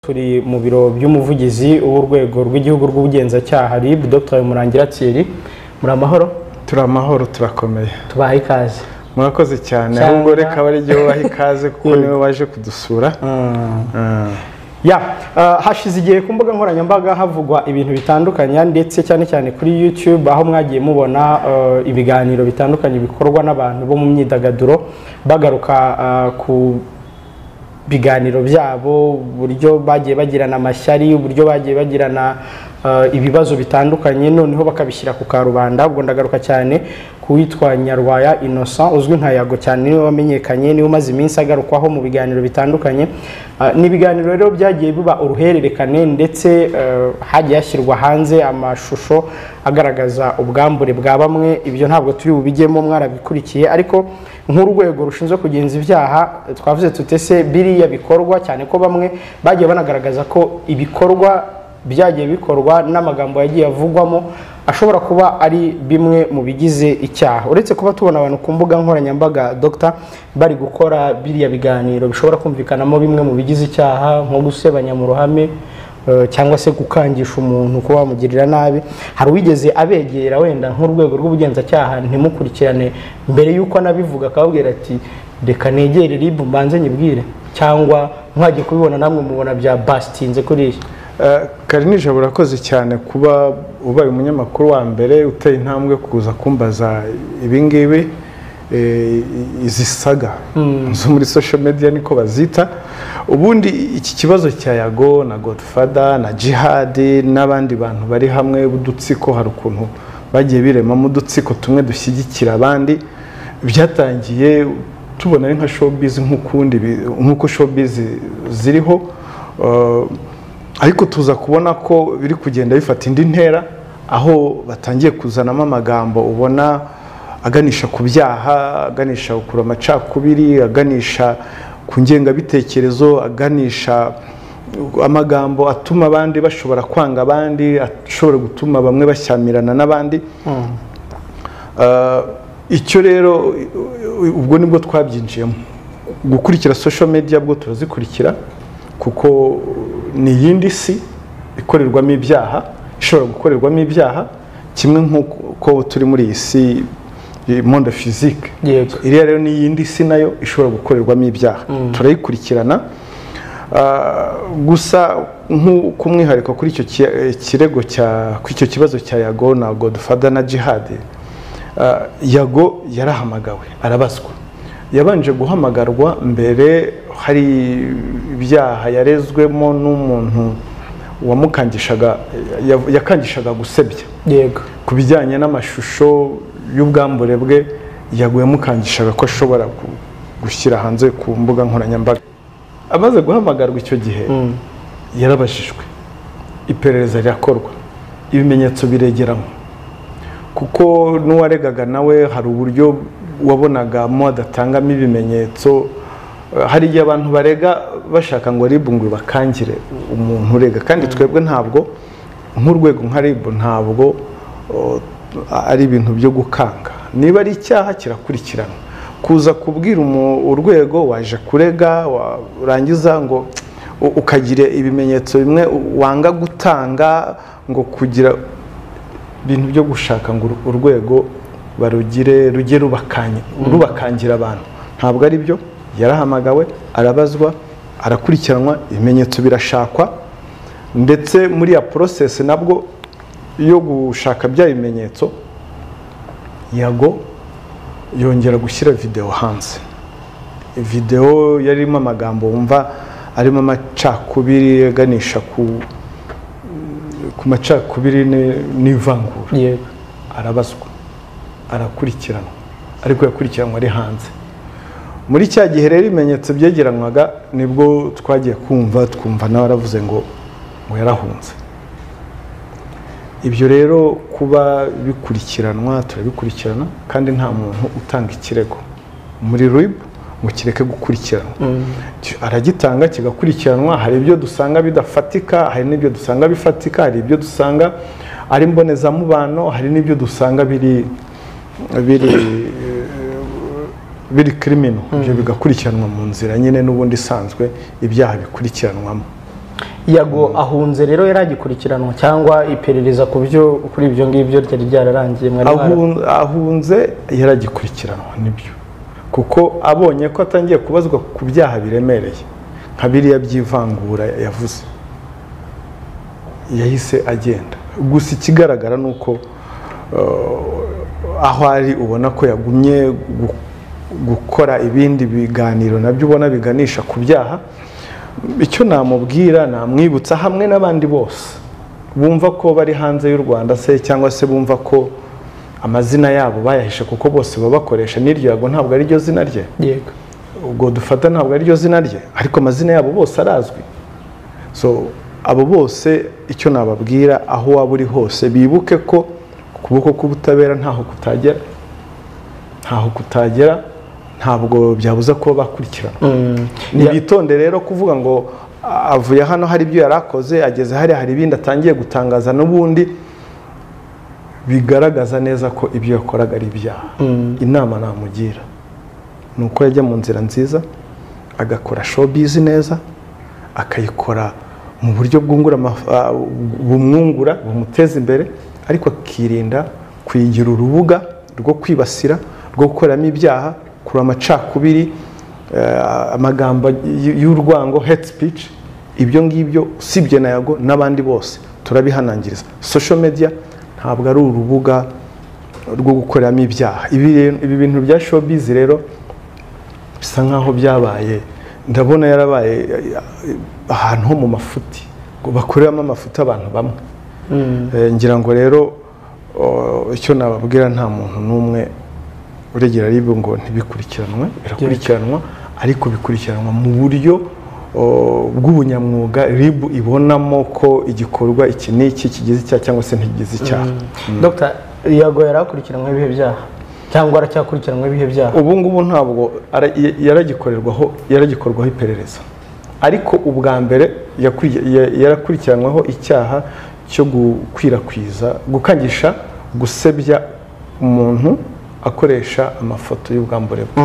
turi mu biro by'umuvugizi w'urwego rw'igihugu rw'ubugenzacyaha RIB Dr Murangira Thierry muri amahoro turi amahoro turakomeye tubaha ikaze murakoze cyane ahubwo reka bari igihe ubaha ikaze kuko niwe waje kudusura ya uh, hashize igihe ku mbuga nkoranyambaga havugwa ibintu bitandukanye ndetse cyane cyane kuri YouTube aho mwagiye mubona uh, ibiganiro bitandukanye bikorwa n'abantu bo mu myidagaduro bagaruka uh, ku biganiro byabo uburyo bagiye bagirana amashyari uburyo bagiye bagirana uh, ibibazo bitandukanye noneho bakabishyira ku karubanda ubwo ndagaruka cyane ku witwa nyarwaya innocent uzwi nka yago cyane niwe wamenyekanye niwe umaze iminsi agarukwaho mu biganiro bitandukanye uh, ni ibiganiro rero byagiye biba uruhererekane ndetse uh, hagiye hashyirwa hanze amashusho agaragaza ubwambure bwa bamwe ibyo ntabwo turi bubijyemo mwarabikurikiye ariko nk'urwego rushinzwe kugenza ibyaha twavuze tutese biriya bikorwa cyane ko bamwe bagiye banagaragaza ko ibikorwa byagiye bikorwa n'amagambo yagiye avugwamo ashobora kuba ari bimwe mu bigize icyaha uretse kuba tubona abantu ku mbuga nkoranyambaga dogita bari gukora biriya biganiro bishobora kumvikanamo bimwe mu bigize icyaha nko gusebanya mu ruhame cyangwa se gukangisha umuntu kuba wamugirira nabi hari uwigeze abegera wenda nk'urwego rw'ubugenzacyaha ntimukurikirane mbere y'uko anabivuga akababwira ati reka negere ribu mbanze nyibwire cyangwa mwajye kubibona namwe mubona bya basitinze kuriya karinije burakoze cyane kuba ubaye umunyamakuru wa mbere uteye intambwe kuza kumbaza ibingibi izi saga zo muri social media niko bazita ubundi iki kibazo cya yago na godfather na jihadi n'abandi bantu bari hamwe b'udutsiko hari ukuntu bagiye biremamo udutsiko tumwe dushyigikira abandi byatangiye tubona ari nka showbiz nk'ukundi nk'uko showbiz ziriho ariko tuza kubona ko biri kugenda bifata indi ntera aho batangiye kuzanamo amagambo ubona aganisha ku byaha aganisha gukura amacakubiri aganisha ku ngengabitekerezo aganisha amagambo atuma abandi bashobora kwanga abandi ashobora gutuma bamwe bashyamirana n'abandi icyo rero ubwo nibwo twabyinjiyemo gukurikira social media bwo turazikurikira kuko ni iyindi si ikorerwamo ibyaha ishobora gukorerwamo ibyaha kimwe nk'uko turi muri iyi si monde physique iriya rero ni iyindi si nayo ishobora gukorerwamo ibyaha turayikurikirana gusa nk'umwihariko kuri icyo kirego kuri icyo kibazo cya yago na godfather na jihadi yago yarahamagawe arabazwa yabanje guhamagarwa mbere hari ibyaha yarezwemo n'umuntu wamukangishaga yakangishaga gusebya ku bijyanye n'amashusho y'ubwambure bwe yaguye mukangishaga ko ashobora gushyira hanze ku mbuga nkoranyambaga amaze guhamagarwa icyo gihe yarabajijwe iperereza rirakorwa ibimenyetso biregeramo kuko n'uwaregaga nawe hari uburyo wabonagamo adatangamo ibimenyetso hari igihe abantu barega bashaka ngo ribu ngo bakangire umuntu urega kandi twebwe ntabwo nk'urwego nka ribu ntabwo ari ibintu byo gukanga niba ari icyaha kirakurikirana kuza kubwira urwego waje kurega warangiza ngo ukagire ibimenyetso bimwe wanga gutanga ngo kugira ibintu byo gushaka ngo urwego barugire rujye rubakangira abantu ntabwo ari byo yarahamagawe arabazwa arakurikiranwa ibimenyetso birashakwa ndetse muri ya porosesi nabwo yo gushaka bya bimenyetso yago yongera gushyira videwo hanze videwo yarimo amagambo wumva arimo amacakubiri aganisha ku macakubiri n'ivangura arabazwa arakurikiranwa ariko yakurikiranwa ari hanze muri cya gihe rero ibimenyetso byegeranwaga nibwo twagiye kumva twumva nawe aravuze ngo ngo yarahunze ibyo rero kuba bikurikiranwa turabikurikirana kandi nta muntu utanga ikirego muri ribu ngo kireke gukurikiranwa aragitanga kigakurikiranwa hari ibyo dusanga bidafatika hari n'ibyo dusanga bifatika hari ibyo dusanga ari mbonezamubano hari n'ibyo dusanga biri biri biri kirimino ibyo bigakurikiranwa mu nzira nyine n'ubundi isanzwe ibyaha bikurikiranwamo yago ahunze rero yari agikurikiranwa cyangwa iperereza ku byo kuri ibyo ngibyo ryari ryararangiye mwari mwara- Ahun- ahunze yaragikurikiranwa nibyo kuko abonye ko atangiye kubazwa ku byaha biremereye nka biriya by'ivangura yavuze yahise agenda gusa ikigaragara ni uko eh, aho ari ubona ko yagumye gu- gukora ibindi biganiro nabyo ubona biganisha ku byaha icyo namubwira namwibutsa hamwe n'abandi bose bumva ko bari hanze y'u rwanda se cyangwa se bumva ko amazina yabo bayahishe kuko bose baba bakoresha n'iryo yago ntabwo ari ryo zina rye yego ubwo dufata ntabwo ariryo zina rye ariko amazina yabo bose arazwi so abo bose icyo nababwira aho waba uri hose bibuke ko ukuboko k'ubutabera ntaho kutagera ntaho kutagera ntabwo byabuza kuba bakurikirana Mm. ntibitonde rero kuvuga ngo "Ah, avuye hano hari ibyo yari akoze ageze hariya hari ibindi atangiye gutangaza n'ubundi bigaragaza neza ko ibyo yakoraga ari ibyaha Mm. inama namugira ni uko yajya mu nzira nziza agakora showbiz neza akayikora mu buryo bwungura amaf- ah, bumwungura bumuteza imbere ariko akirinda kuyigira urubuga rwo kwibasira rwo gukoreramo ibyaha kurura amacakubiri eh, amagambo y- y'urwango hate speech ibyo ngibyo usibye na yago n'abandi bose turabihanangiriza social media ntabwo ari urubuga rwo gukoreramo ibyaha ibi rero- ibi bintu bya showbiz rero bisa nkaho byabaye ndabona yarabaye ahantu ho mu mafuti ngo bakoreramo amafuti abantu bamwe Mm. Eh, ngira ngo rero o, icyo nababwira nta muntu n'umwe uregera aribwo ngo ntibikurikiranwe birakurikiranwa ariko bikurikiranwa mu buryo o, bw'ubunyamwuga rib ibonamo ko igikorwa iki n'iki kigize icyaha cyangwa se ntikigize icyaha dr yago yari akurikiranwe ibihe byaha cyangwa aracyakurikiranwe ibihe byaha ubu ngubu ntabwo ara- ya- yaragikorerwaho yaragikorwaho iperereza ariko ubwa mbere yakwi- ya- yarakurikiranwaho icyaha cyo gukwirakwiza gukangisha gusebya umuntu akoresha amafoto y'ubwambure bwe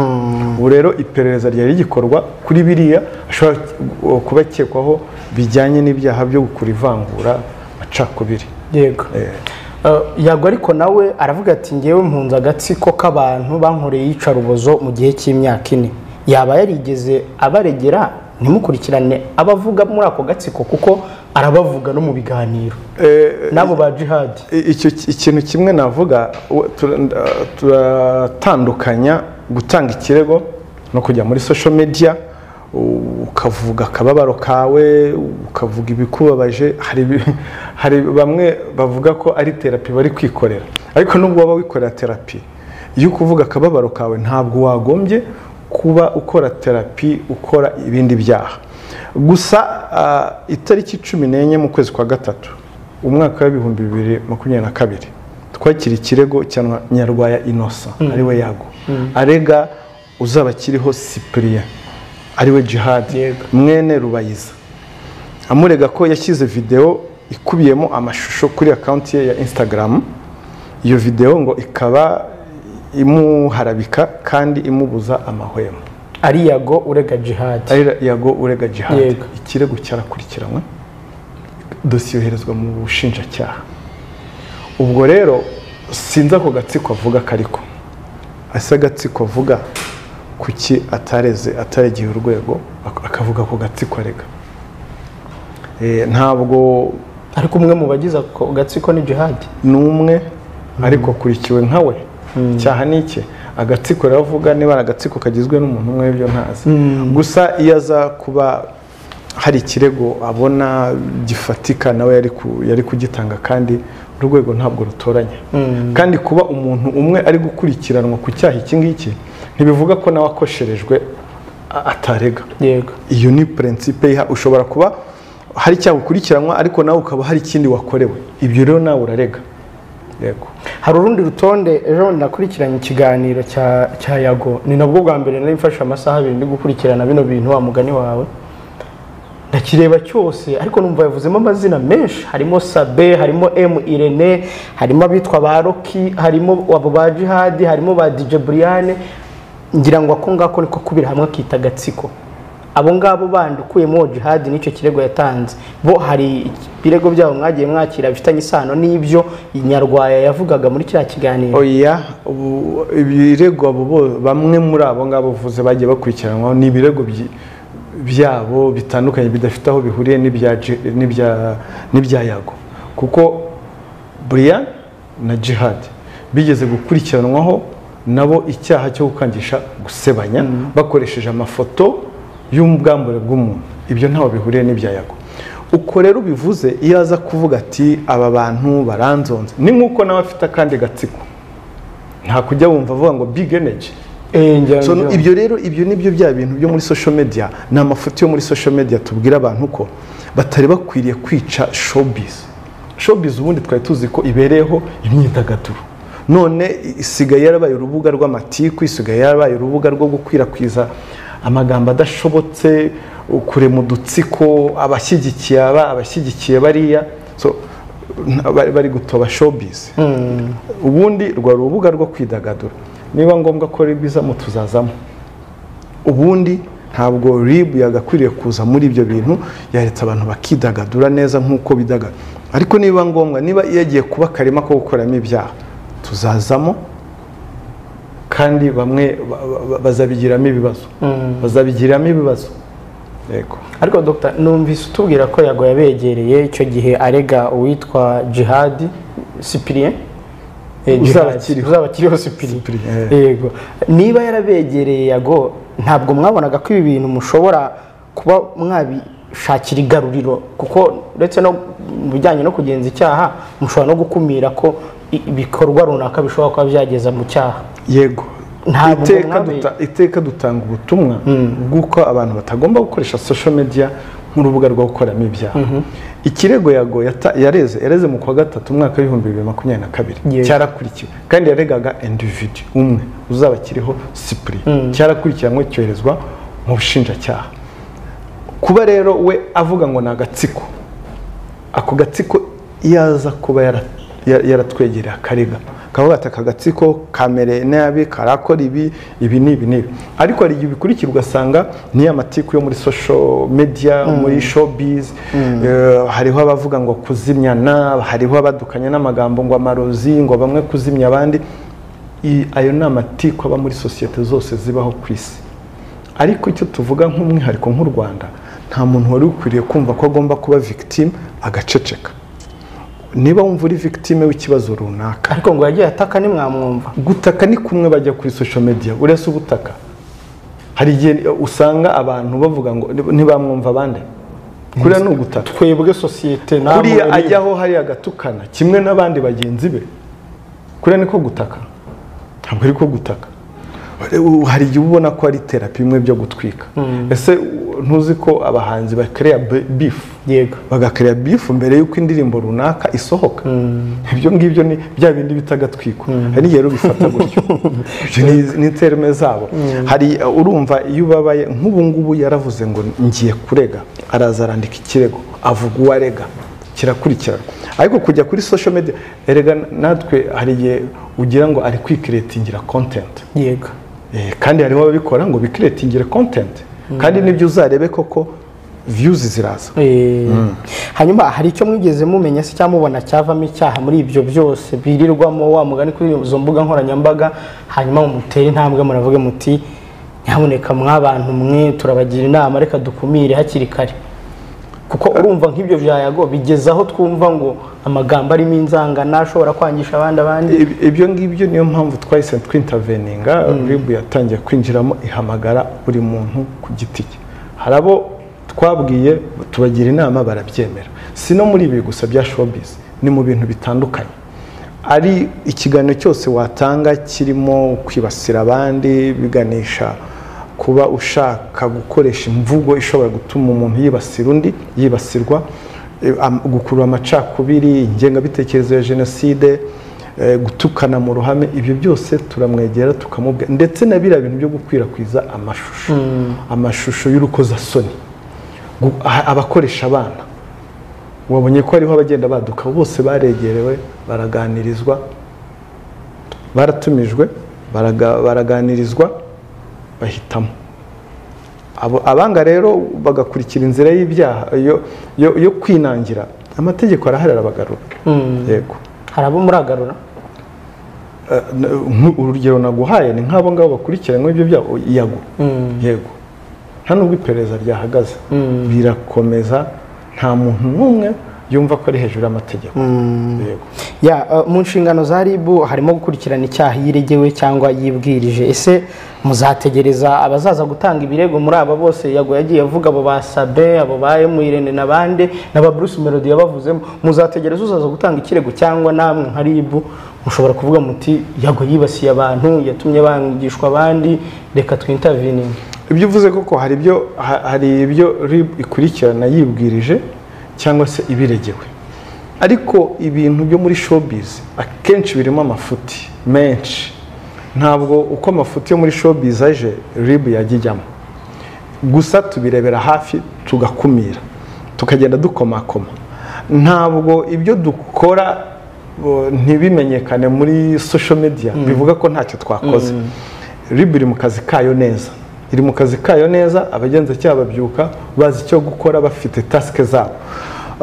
ubu rero iperereza ryari rigikorwa kuri biriya ashobora uh, kuba akekwaho bijyanye n'ibyaha byo gukura ivangura amacakubiri yego Uh, yago ariko nawe aravuga ati ngewe mpunze agatsiko k'abantu bankoreye iyicarubozo mu gihe cy'imyaka ine yaba yarigeze abaregera ntimukurikirane abavuga muri ako gatsiko kuko arabavuga no mu biganiro Eh, n'abo ba jihadi I- icyo ki- ikintu kimwe navuga u- tura- nda- turatandukanya gutanga ikirego no kujya muri social media u- ukavuga akababaro kawe ukavuga ibikubabaje hari ibi- hari bamwe bavuga ko ari terapi bari kwikorera ariko nubwo waba wikorera terapi iyo ukuvuga akababaro kawe ntabwo wagombye kuba ukora terapi ukora ibindi byaha gusa ah, itariki cumi n'enye mu kwezi kwa gatatu umwaka w'ibihumbi bibiri makumyabiri na kabiri twakira ikirego cya nyarwaya inosa ariwe yago arega uzaba akiriho cyprien ariwe jihadi Yego. mwene rubayiza amurega ko yashyize videwo ikubiyemo amashusho kuri akawunti ye ya instagram iyo videwo ngo ikaba imuharabika kandi imubuza amahwemo ari yago urega jihadi ari yago urega jihadi Yego. ikirego cyarakurikiranwe dosiye yoherezwa mu bushinjacyaha ubwo rero sinzi ako gatsiko avuga kariko ese agatsiko avuga kuki atareze ataregeye urwego ak- akavuga ako gatsiko arega Eh, ntabwo ariko umwe mu bagize ako gatsiko ni jihadi n'umwe ariko akurikiwe nka we cyaha ni iki agatsiko riravuga niba ari agatsiko kagizwe n'umuntu umwe ibyo ntazi gusa iyo aza kuba hari ikirego abona gifatika nawe yari ku- yari kugitanga kandi urwego ntabwo rutoranya kandi kuba umuntu umwe ari gukurikiranwa ku cyaha iki ngiki ntibivuga ko nawe akosherejwe a- atarega yego iyo ni prinsipe iha ushobora kuba hari icyaha ukurikiranwa ariko nawe ukaba hari ikindi wakorewe ibyo rero nawe urarega yego hari urundi rutonde ejo bundi nakurikiranye ikiganiro cya cya yago ni nabwo bwa mbere nari mfashe amasaha abiri ndi gukurikirana bino bintu wa mugani wawe ndakireba cyose ariko numva yavuzemo amazina menshi harimo sabe harimo emu irene harimo abitwa ba roki harimo abo ba jihadi harimo ba dije buriyane ngira ngo ako ngako niko kubira hamwe akita agatsiko abo ngabo bandi ukuyemo jihad n'icyo kirego yatanze bo hari ibirego byabo mwagiye mwakira bifitanye isano n'ibyo nyarwaya yavugaga muri kiriya kiganiro oya ubu- ibirego abo bo- bamwe muri abo ngabo uvuze bagiye bakurikiranwaho ni ibirego byi- byabo bitandukanye bidafite aho bihuriye n'ibya Ji- n'ibya- n'ibya yago kuko buriya na jihad bigeze gukurikiranwaho nabo icyaha cyo gukangisha gusebanya bakoresheje amafoto y'ubwambure bw'umuntu ibyo ntaho bihuriye n'ibya yago uko rero ubivuze iyo aza kuvuga ati aba bantu baranzonze ni nk'uko nawe afite akandi gatsiko nta kujya wumva avuga ngo big energy So, no, ibyo rero ibyo ni byo bya bintu byo muri social media ni amafoto yo muri social media tubwira abantu ko batari bakwiriye kwica showbiz showbiz ubundi twari tuzi ko ibereyeho imyidagaduro none i- isigaye yarabaye urubuga rw'amatiku isigaye yarabaye urubuga rwo gukwirakwiza amagambo adashobotse kurema udutsiko abashyigikiye aba abashyigikiye bariya so, nta- bari- bari gutoba showbiz ubundi rwa rubuga rwo kwidagadura niba ngombwa ko rib izamo tuzazamo ubundi ntabwo rib yagakwiriye kuza muri ibyo bintu yaretse abantu bakidagadura neza nk'uko bidagadura ariko niba ngombwa niba yagiye kuba akarima ko gukoramo ibyaha tuzazamo kandi bamwe ba- ba- ba- bazabigiramo ibibazo bazabigiramo ibibazo yego ariko dr numvise utubwira ko yago yabegereye icyo gihe arega uwitwa jihad sipirien Eh, Jihad. Uzaba akiriho. uzaba akiriho sipirien Cyprien, eh. yego niba yarabegereye yago ntabwo mwabonaga ko ibi bintu mushobora kuba mwabishakira igaruriro kuko uretse no mu bijyanye no kugenza icyaha mushobora no gukumira ko i- ibikorwa runaka bishobora kuba byageza mu cyaha yego Ntabwo iteka, mwari- duta- iteka dutanga ubutumwa bw'uko abantu batagomba gukoresha social media nk'urubuga rwo gukoramo ibyaha ikirego yago yata- yareze yareze mu kwa gatatu umwaka w'ibihumbi bibiri makumyabiri na kabiri Yego. cyarakurikiwe kandi yaregaga individu umwe uzaba akiriho sipuri cyarakurikiranwe cyoherezwa mu bushinjacyaha kuba rero we avuga ngo ni agatsiko ako gatsiko iyo aza kuba yara- ya- yaratwegereye akarega kavuga ati aka gatsiko kamere nabi karakora ibi ibi ni ibi n'ibi ariko hari igihe bikurikira ugasanga niyo amatiku yo muri social media muri showbiz eh, hariho abavuga ngo kuzimyana hariho abadukanya n'amagambo ngo amarozi ngo bamwe kuzimya abandi I- ayo ni amatiku aba muri sosiyete zose zibaho ku isi ariko icyo tuvuga nk'umwihariko nk'u rwanda nta muntu wari ukwiriye kumva ko agomba kuba victime agaceceka niba wumva uri victime w'ikibazo runaka ariko ngo yagiye ataka ntimwamwumva gutaka ni kumwe bajya kuri social media uretse ubutaka hari igihe usanga abantu bavuga ngo ntibamwumva abandi kuriya ni ugutaka twebwe sosiyete namwe kuriya muri- ajyaho hariya agatukana kimwe n'abandi bagenzi be kuriya niko gutaka ntabwo ari ko gutaka U- hari igihe ubona ko ari terapi bimwe byo gutwika ese u- ntuzi ko abahanzi bakereya bifu yego bagakereya bifu mbere y'uko indirimbo runaka isohoka ibyo ngibyo ni bya bindi bita agatwiko hari n'igihe rero ubifata gutyo Ibyo ni- ni terme zabo hari uh, urumva iyo ubabaye nk'ubu ngubu yaravuze ngo ngiye kurega araza arandika ikirego avuga uwo arega kirakurikirana ariko kujya kuri social media erega natwe hari igihe ugira ngo ari kwikiretingira content yego Eh, kandi harimo ababikora ngo bikiretingire content kandi nibyo uzarebe koko views ziraza Eh, hanyuma hari icyo mwigeze mumenya se cyangwa mubona cyavamo icyaha muri ibyo byose birirwamo wa mugani kuri izo mbuga nkoranyambaga hanyuma mumutere intambwe muravuge muti nyamuneka mw'abantu mwe turabagira inama reka dukumire hakiri kare kuko urumva nk'ibyo bya yago bigeze aho twumva ngo amagambo arimo inzangano ashobora kwangisha abandi abandi Ib- ibyo ngibyo niyo mpamvu twahise twinterveninga rib yatangiye kwinjiramo ihamagara buri muntu ku giti cye hari abo twabwiye tubagira inama barabyemera si no muri ibi gusa bya showbiz ni mu bintu bitandukanye ari ikiganiro cyose watanga kirimo kwibasira abandi biganisha kuba ushaka gukoresha imvugo ishobora gutuma umuntu yibasira undi yibasirwa eh, am- gukurura amacakubiri ingengabitekerezo ya jenoside eh, gutukana mu ruhame ibyo byose turamwegera tukamubwira ndetse na biriya bintu byo gukwirakwiza amashusho amashusho y'urukozasoni Gu- a- abakoresha abana wabonye ko hariho abagenda baduka bose baregerewe baraganirizwa baratumijwe baraga- baraganirizwa bahitamo Abo- abanga rero bagakurikira inzira y'ibyaha yo- yo- yo kwinangira amategeko arahari arabagarura yego hari abo muragarura Eh, n- urugero naguhaye ni nk'abo ngabo bakurikiranyweho ibyo byaha yago yego nta nubwo iperereza ryahagaze birakomeza nta muntu n'umwe yumva ko ari hejuru y'amategeko yego ya eh, mu nshingano za ribu harimo gukurikirana icyaha yiregewe cyangwa yibwirije ese muzategereza abazaza gutanga ibirego muri aba bose yago yagiye avuga abo ba sabe abo ba emu irene n'abandi n'aba bruce melody yabavuzemo muzategereza uzaza gutanga ikirego cyangwa namwe nka ribu mushobora kuvuga muti yago yibasiye abantu yatumye bangishwa abandi reka twintavininge ibyo uvuze koko hari ibyo ha- hari ibyo RIB ikurikirana yibwirije cyangwa se ibiregewe ariko ibintu byo muri showbiz akenshi birimo amafuti menshi ntabwo uko amafuti yo muri showbiz aje RIB yajya ijyamo gusa tubirebera hafi tugakumira tukagenda dukomakoma ntabwo ibyo dukora bo, ntibimenyekane muri social media bivuga ko ntacyo twakoze rib iri mu kazi kayo neza iri mu kazi kayo neza abagenzacyaha babyuka bazi icyo gukora bafite tasike zabo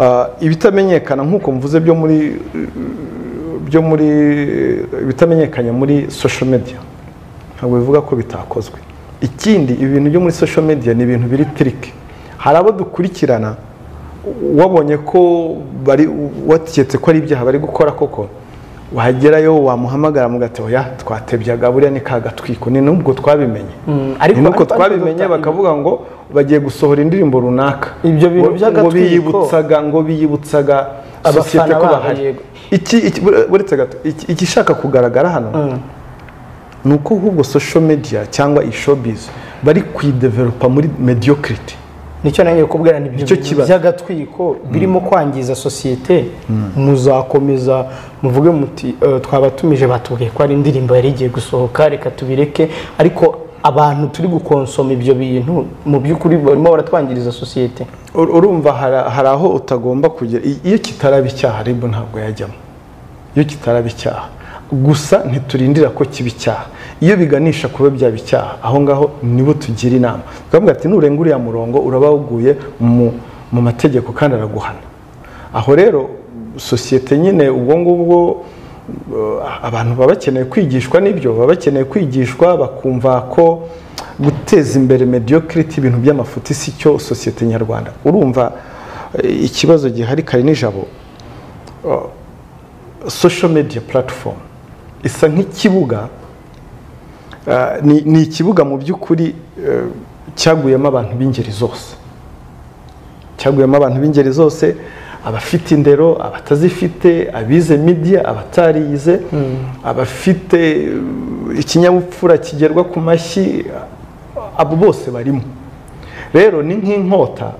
Ah, ibitamenyekana nk'uko mvuze byo muri byo muri ibitamenyekanye muri social media ntabwo bivuga ko bitakozwe ikindi ibi bintu byo muri social media ni ibintu biri tiriki hari abo dukurikirana wabonye ko bari wategetse ko ari ibyaha bari gukora koko wagerayo wamuhamagara mugati oya twatebyaga buriya ni kagatwiko ni nubwo twabimenye ariko- ni nubwo ariko- twabimenye ariko- bakavuga ngo bagiye gusohora indirimbo runaka Ibyo bintu Ngo- by'agatwiko. ngo biyibutsaga ngo biyibutsaga Abafana sosiyete ko babo, bahari yego. iki iki- bure- buretse gato iki- igishaka kugaragara hano ni uko ahubwo social media cyangwa iyi showbiz bari kuyidevelopa muri mediocrity nicyo nange kubwira ni Nicyo ibyo bintu kibazo. by'agatwiko birimo kwangiza sosiyete muzakomeza muvuge muti "Eh, twabatumije batubwiye ko hari indirimbo yari igiye gusohoka reka tubireke ariko abantu turi gukonsoma ibyo bintu mu by'ukuri barimo baratwangiriza sosiyete Ur- urumva hari- hari aho utagomba kugera I- iyo kitaraba icyaha rib ntabwo yajyamo iyo kitaraba icyaha gusa ntiturindira ko kiba icyaha iyo biganisha kuba byaba icyaha aho ngaho nibo tugira inama twavuga ati nurenga uriya murongo uraba wuguye mu, mu mategeko kandi araguhana aho rero sosiyete nyine ubwo ngubwo eh, abantu baba bakeneye kwigishwa n'ibyo baba bakeneye kwigishwa bakumva ko guteza imbere mediocrity ibintu by'amafuti si cyo sosiyete nyarwanda urumva eh, ikibazo gihari kare n'ijabo social media platform isa nk'ikibuga eh, ni ni ikibuga mu by'ukuri eh, cyaguyemo abantu b'ingeri zose cyaguyemo abantu b'ingeri zose abafite indero abatazifite abize media abatarize abafite eh, ikinyabupfura kigerwa ku mashyi abo bose barimo rero ni nk'inkota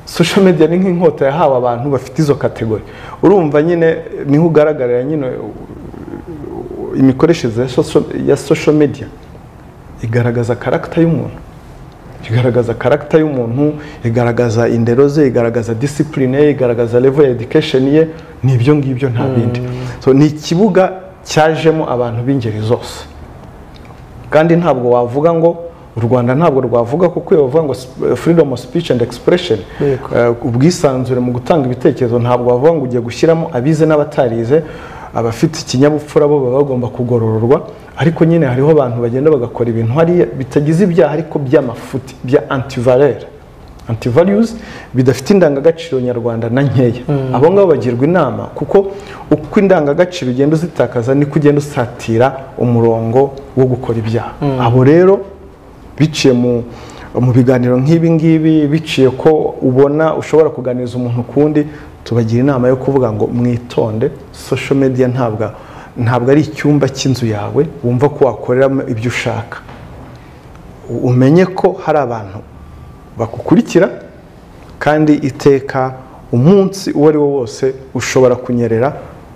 social media ni nk'inkota yahawe abantu bafite izo kategori urumva nyine eh, niho ugaragarira nyine eh, imikoreshereze ya social- ya social media igaragaza karagita y'umuntu igaragaza karagita y'umuntu igaragaza indero ze igaragaza disipurine ye igaragaza level ya education ye ni ibyo ngibyo nta bindi so ni ikibuga cyajemo abantu b'ingeri zose kandi ntabwo wavuga ngo u rwanda ntabwo rwavuga kuko iyo bavuga ngo sp- freedom of speech and expression Yego. eh, ubwisanzure mu gutanga ibitekerezo ntabwo wavuga ngo ugiye gushyiramo abize n'abatarize abafite ikinyabupfura bo baba bagomba kugorororwa ariko nyine hariho abantu bagenda bagakora ibintu hariya bitagize ibyaha ariko by'amafuti bya antivalere antivalues bidafite indangagaciro nyarwanda na nkeya abo ngabo bagirwa inama kuko uko indangagaciro ugenda uzitakaza niko ugenda usatira umurongo wo gukora ibyaha abo rero biciye mu mu biganiro nk'ibi ngibi biciye ko ubona ushobora kuganiriza umuntu kundi tubagira inama yo kuvuga ngo mwitonde social media ntabwo ntabwo ari icyumba cy'inzu yawe wumva ko wakoreramo ibyo ushaka U- umenye ko hari abantu bagukurikira kandi iteka umunsi uwo ari wo wose ushobora kunyerera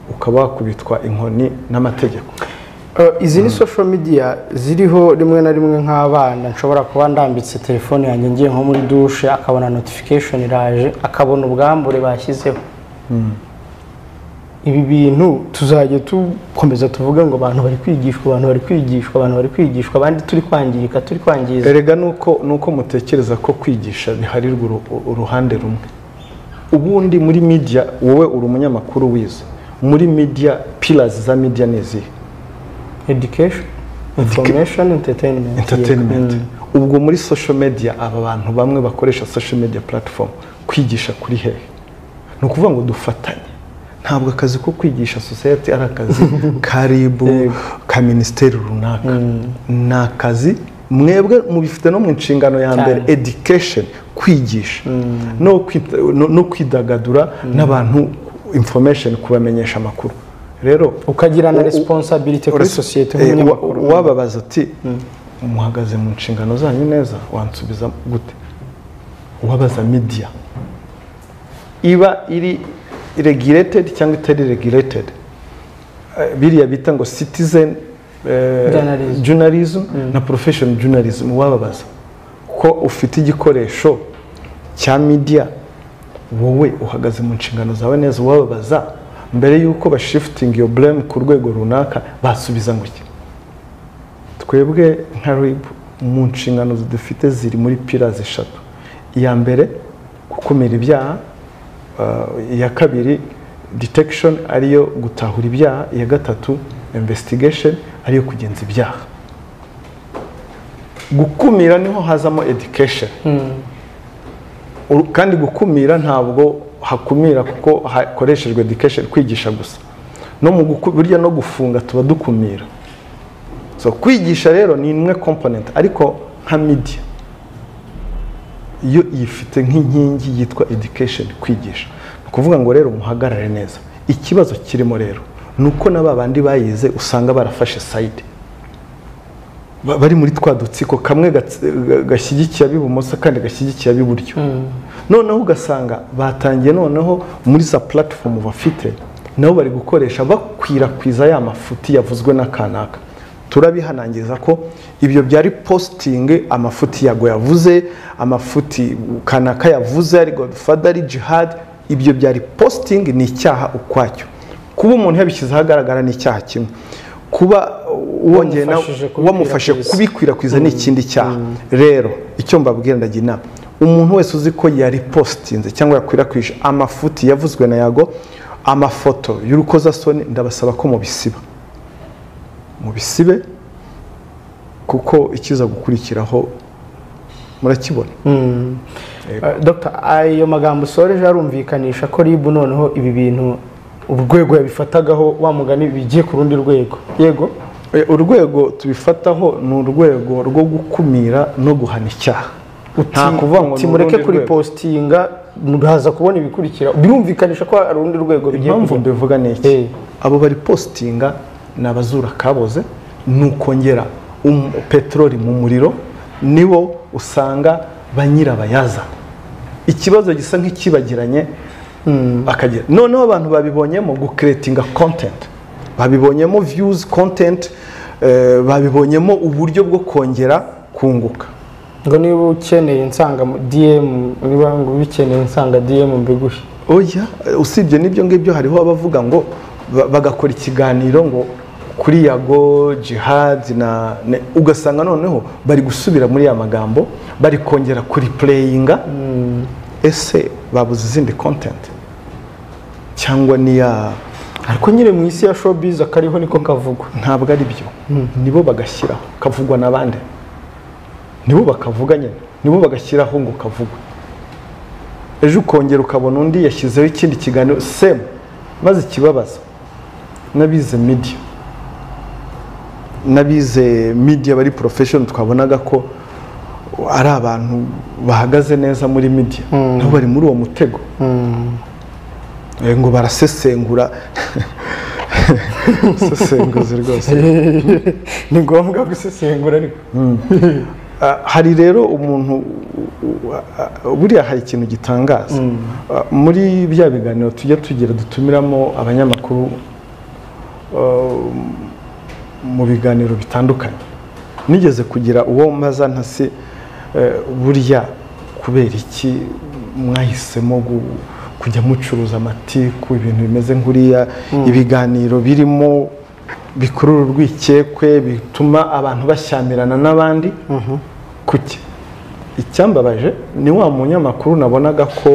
ukaba wakubitwa inkoni n'amategeko Eh, izi ni social media ziriho rimwe na rimwe nk'abana nshobora kuba ndambitse telefone yanjye ngiye nko muri dushe akabona notification iraje akabona ubwambure bashyizeho ibi bintu tuzajya dukomeza tuvuga ngo abantu bari kwigishwa abantu bari kwigishwa abantu bari kwigishwa abandi turi kwangirika turi kwangiza erega nuko nuko mutekereza ko kwigisha biharirwa uru- uruhande rumwe ubundi muri media wowe uri umunyamakuru wize muri media pillars za media ni izihe education information entertainment entertainment Mm. ubwo muri social media aba bantu bamwe bakoresha social media platform kwigisha kuri hehe ni ukuvuga ngo dufatanye ntabwo akazi ko kwigisha society ari akazi ka RIB ka minisiteri runaka ni akazi mwebwe mubifite no mu nshingano ya mbere Cyane. education kwigisha no kwita- no- no kwidagadura n'abantu information kubamenyesha amakuru rero ukagira na u- u- responsibility kuri sosiyete Eh, nk'umunyamakuru wa- wababaza ati muhagaze mu nshingano zanyu neza wansubiza gute wabaza media iba iri regulated cyangwa itari regulated Eh, biriya bita ngo citizen eh, Journalism. journalism na professional journalism wababaza ko ufite igikoresho cya media wowe uhagaze mu nshingano zawe neza wababaza mbere y'uko bashifitinga iyo blame ku rwego runaka basubiza ngo iki twebwe nka rib mu nshingano dufite ziri muri pillars eshatu iya mbere gukumira ibyaha uh, iya kabiri detection ariyo gutahura ibyaha iya gatatu investigation ariyo kugenza ibyaha gukumira niho hazamo education Uru- kandi gukumira ntabwo hakumira kuko hakoreshejwe education kwigisha gusa no mu guku- burya no gufunga tuba dukumira so kwigisha rero ni imwe component ariko nka media yo yifite nk'inkingi yitwa education kwigisha ni ukuvuga ngo rero muhagarare neza ikibazo kirimo rero ni uko na babandi bayize usanga barafashe side Ba- bari muri twa dutsiko kamwe gatsi- ga- gashyigikiye ab'ibumoso kandi gashyigikiye ab'iburyo noneho ugasanga batangiye noneho muri za platform bafite nabo bari gukoresha bakwirakwiza ya mafuti yavuzwe n'akanaka turabihanangiriza ko ibyo byari posting amafuti yago yavuze amafuti kanaka yavuze ari godfather ari jihad ibyo byari posting ni icyaha ukwacyo kuba umuntu yabishyizeho ahagaragara ni icyaha kimwe kuba wongeye nawe Wamufashije kubikwirakwiza. wamufashe kubi kubikwirakwiza ni ikindi cyaha rero icyo mbabwira ndagira inama umuntu wese uzi ko yaripositinze cyangwa yakwirakwije amafuti yavuzwe na yago amafoto y'urukozasoni ndabasaba ko mubisiba mubisibe kuko ikiza gukurikiraho murakibona Mm. Eh, Dr. ayo magambo usoreje arumvikanisha ko RIB noneho ibi bintu urwego yabifatagaho wa mugani bigiye ku rundi rwego yego Eh, urwego tubifataho ni urwego rwo gukumira no guhana icyaha Nta Uti- kuvuga ngo uti ni mureke urundi rwego. kuripositinga muraza kubona ibikurikira birumvikanisha ko hari urundi rwego bigiye impamvu kujya. mbivuga ni iki Eh. abo bari positinga ni abazura kaboze ni ukongera um- peteroli mu muriro nibo usanga ba nyirabayaza ikibazo gisa nk'ikibagiranye bakagira noneho abantu babibonyemo gukeretinga content babibonyemo views content eh, babibonyemo uburyo bwo kongera kunguka ngo niba ukeneye nsanga mu- dm niba ngo ubikeneye nsanga dm mbiguhe oya usibye n'ibyo ngibyo hariho abavuga ngo ba- bagakora ikiganiro ngo kuri yago jihad na ne- ugasanga noneho bari gusubira muri ya magambo bari kongera kuri pureyinga ese babuze izindi kontenti cyangwa niya ariko nyine mu isi ya showbiz akariho niko kavugwa ntabwo ari byo nibo bagashyiraho kavugwa n'abandi nibo bakavuga nyine nibo bagashyiraho ngo kavugwe ejo ukongera ukabona undi yashyizeho ikindi kiganiro semu maze ikibabaza n'abize media n'abize media bari profession twabonaga ko ari abantu bahagaze neza muri media nabo bari muri uwo mutego Eh, ngo barasesengura sesenguzi rwose ni ngombwa gusesengura ariko Ah, hari rero umuntu u- u- ah, buriya hari ikintu gitangaza Ah, muri bya biganiro tujya tugira dutumiramo abanyamakuru ah, mu biganiro bitandukanye nigeze kugira uwo mbaza ntasi eh, burya kubera iki mwahisemo gu- kujya mucuruza amatiku ibintu bimeze nk'uriya ibiganiro birimo bikurura urwikekwe bituma abantu bashyamirana n'abandi kuki icyambabaje ni wa munyamakuru nabonaga ko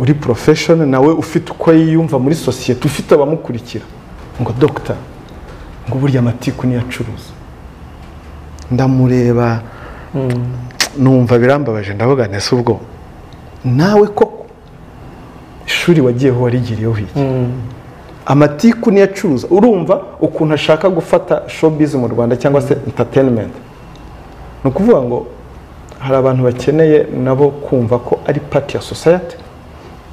uri porofeshoni nawe ufite uko yiyumva muri sosiyete ufite abamukurikira ngo dogita ngo burya amatiku niyo acuruza ndamureba numva birambabaje ndavuga nese ubwo nawe koko ishuri wagiyeho warigiriyeho iki amatiku niyo acuruza urumva ukuntu ashaka gufata showbiz mu rwanda cyangwa se entertainment ni ukuvuga ngo hari abantu bakeneye nabo kumva ko ari part ya society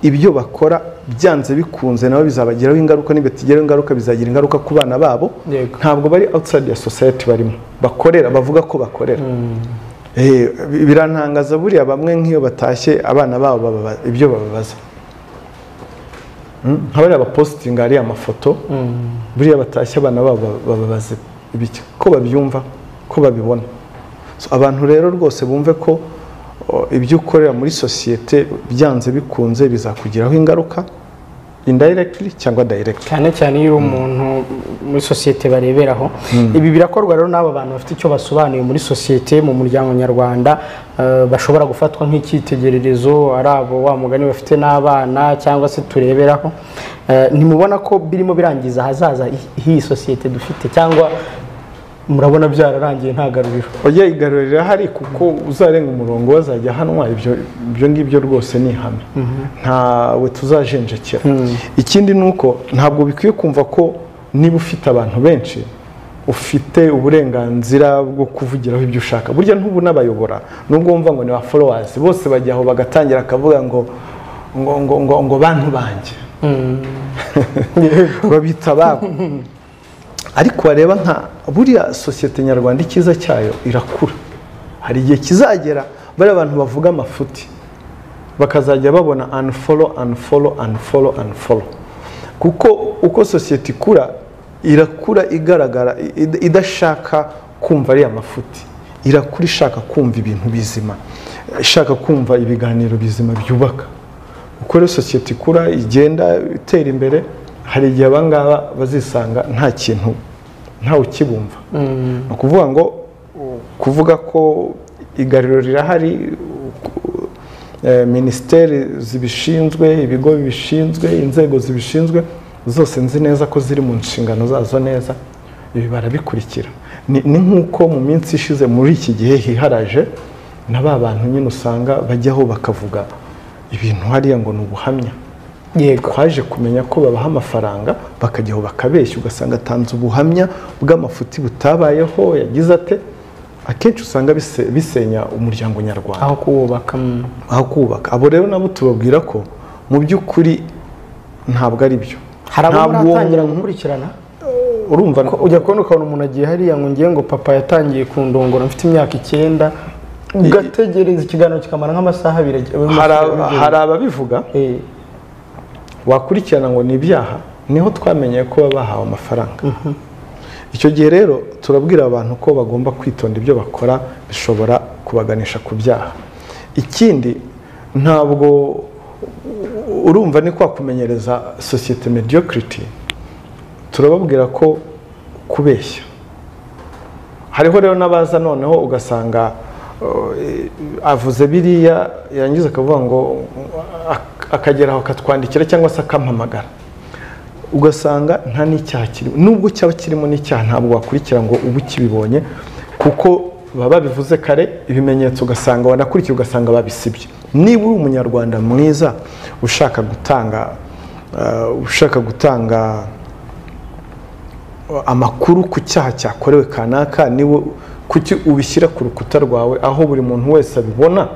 ibyo bakora byanze bikunze nabo bizabagiraho ingaruka nibatigereho ingaruka bizagira ingaruka ku bana babo Yego. ntabwo bari outside ya society barimo bakorera bavuga ko bakorera Eh, bi- birantangaza buriya bamwe nk'iyo batashye abana babo bababa- ibyo bababaza Mm, nka bariya bapositinga hariya amafoto buriya batashye abana babo baba- bababaza ibiki ko babyumva ko babibona So, abantu rero rwose bumve ko o, ibyo ukorera muri sosiyete byanze bikunze bizakugiraho ingaruka indirectly cyangwa directly cyane cyane iyo uri umuntu muri sosiyete bareberaho ibi birakorwa rero n'aba bantu bafite icyo basobanuye muri sosiyete mu muryango nyarwanda eh, bashobora gufatwa nk'icyitegererezo ari abo wa mugani bafite n'abana cyangwa se tureberaho Eh, ntimubona ko birimo birangiza ahazaza hi- h'iyi sosiyete dufite cyangwa murabona byararangiye nta garuriro oya igarurira hari kuko uzarenga umurongo wazajya ahanwa ibyo ibyo ngibyo rwose ni ihame ntawe tuzajenjekera ikindi ni uko ntabwo bikwiye kumva ko niba ufite abantu benshi ufite uburenganzira bwo kuvugiraho ibyo ushaka burya ntubu n'abayobora nubwo wumva ngo ni ba followers bose bajya aho bagatangira akavuga ngo ngo ngo ngo, ngo bantu banjye babita ababo ariko wareba nka buriya sosiyete nyarwanda icyiza cyayo irakura hari igihe kizagera bariya abantu bavuga amafuti bakazajya babona unfollow unfollow unfollow unfollow kuko uko sosiyete ikura irakura igaragara i- i- idashaka kumva ariya mafuti irakura ishaka kumva ibintu bizima ishaka kumva ibiganiro bizima byubaka uko rero sosiyete ikura igenda itera imbere hari igihe aba ngaba bazisanga nta kintu ntawe ukibumva ni ukuvuga ngo u- kuvuga ko igariro rirahari u- eh, minisiteri zibishinzwe ibigo bibishinzwe inzego zibishinzwe zose nzi neza ko ziri mu nshingano zazo neza ibi barabikurikira ni ni nk'uko mu minsi ishize muri iki gihe hiharaje na ba bantu nyine usanga bajyaho bakavuga ibintu hariya ngo ni ubuhamya yego twaje kumenya ko babaha amafaranga bakajyaho bakabeshya ugasanga atanze ubuhamya bw'amafuti butabayeho yagize ate akenshi usanga bise- bisenya umuryango nyarwanda aho kuwubaka mm. aho kubaka abo rero nabo tubabwira ko mu by'ukuri ntabwo ari byo hari abo Ntabwo uwo muratangira muntu- gukurikirana urumva Ko- ujya kubona ukabona umuntu agiye hariya ngo ngiye ngo papa yatangiye kundongora mfite imyaka icyenda ugategereza ikiganiro kikamara nk'amasaha abiri hari aba- hari ababivuga wakurikirana ngo ni ibyaha niho twamenye ko baba bahawe amafaranga icyo gihe rero turabwira abantu ko bagomba kwitonda ibyo bakora bishobora kubaganisha ku byaha ikindi ntabwo urumva ni kwa kumenyereza sosiyete mediocrity turababwira ko kubeshya hariho rero n'abaza noneho ugasanga eh, avuze biriya yarangiza akavuga ngo eh, ak- akagera aho akatwandikira cyangwa se akampamagara ugasanga nta n'icyaha kirimo nubwo cyaba kirimo n'icyaha ntabwo wakurikira ngo ubu ukibibonye kuko baba babivuze kare ibimenyetso ugasanga wanakurikiye ugasanga babisibye niba uri umunyarwanda mwiza ushaka gutanga eh, ushaka gutanga amakuru ku cyaha cyakorewe kanaka niwe kuki ubishyira ku rukuta rwawe aho buri muntu wese abibona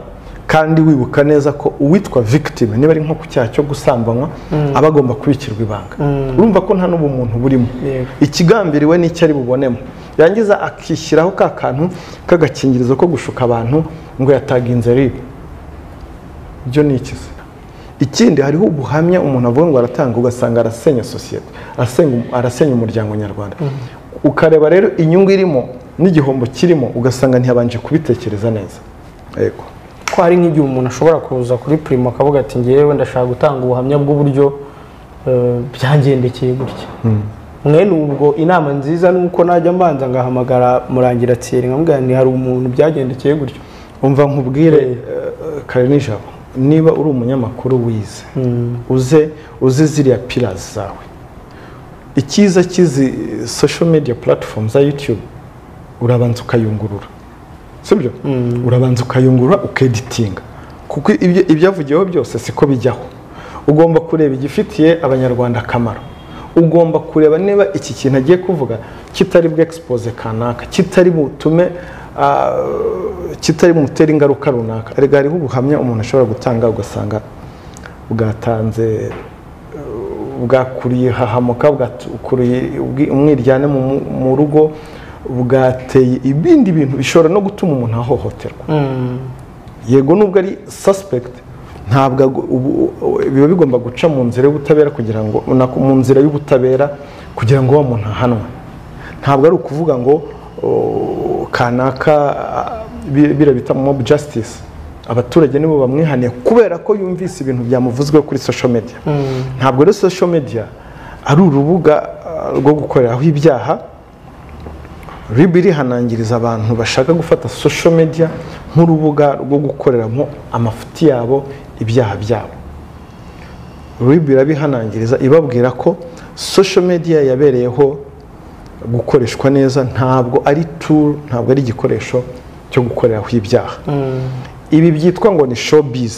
kandi wibuka neza ko uwitwa victim niba ari nko ku cyaha cyo gusambanywa aba agomba kubikirwa ibanga urumva ko nta n'ubu muntu burimo Yego. ikigambiriwe n'icyo ari bubonemo yangiza akishyiraho ka kantu k'agakingirizo ko gushuka abantu ngo yataginze ribu byo ni iki se ikindi hariho ubuhamya umuntu avuga ngo aratanga ugasanga arasenya sosiyete arasenya, arasenya umuryango nyarwanda ukareba rero inyungu irimo n'igihombo kirimo ugasanga ntiyabanje kubitekereza neza yego ko hari nk'igihe umuntu ashobora kuza kuri primo akavuga ati ngewe ndashaka gutanga ubuhamya bw'uburyo eh, byagendekeye gutya mwene ubwo inama nziza ni uko najya mbanza ngahamagara murangira tsiri nkamubwira nti hari umuntu byagendekeye gutya umva nkubwire eh, kare nijabo niba uri umunyamakuru wize uze uzi ziriya pirazi zawe icyiza cy'izi social media platform za youtube urabanza ukayungurura sibyo urabanza ukayungurura ukeditinga kuko ibyo- ibyavugiweho byose siko bijyaho ugomba kureba igifitiye abanyarwanda akamaro ugomba kureba niba iki kintu agiye kuvuga kitari bwe expose kanaka kitari butume ah, kitari bumutere ingaruka runaka erega hariho ubuhamya umuntu ashobora gutanga ugasanga bwatanze bwakuriye hahamuka bwakuriye ubwi- umwiryane mu- mu- mu rugo bwateye ibindi bintu bishobora no gutuma umuntu ahohoterwa yego nubwo ari suspect ntabwo ago- ubu- u- biba bigomba guca mu nzira y'ubutabera kugira ngo na- mu nzira y'ubutabera kugira ngo wa muntu ahanwe ntabwo ari ukuvuga ngo o, kanaka a- bi- biriya bita mob justice abaturage nibo bamwihaniye kubera ko yumvise ibintu byamuvuzweho kuri social media ntabwo rero social media ari urubuga ah, rwo gukoreraho ibyaha ribi rihanangiriza abantu bashaka gufata social media nk'urubuga rwo gukoreramo amafuti yabo ibyaha byabo ribi irabihanangiriza ibabwira ko social media yabereyeho gukoreshwa neza ntabwo ari tool ntabwo ari igikoresho cyo gukoreraho ibyaha ibi byitwa ngo ni showbiz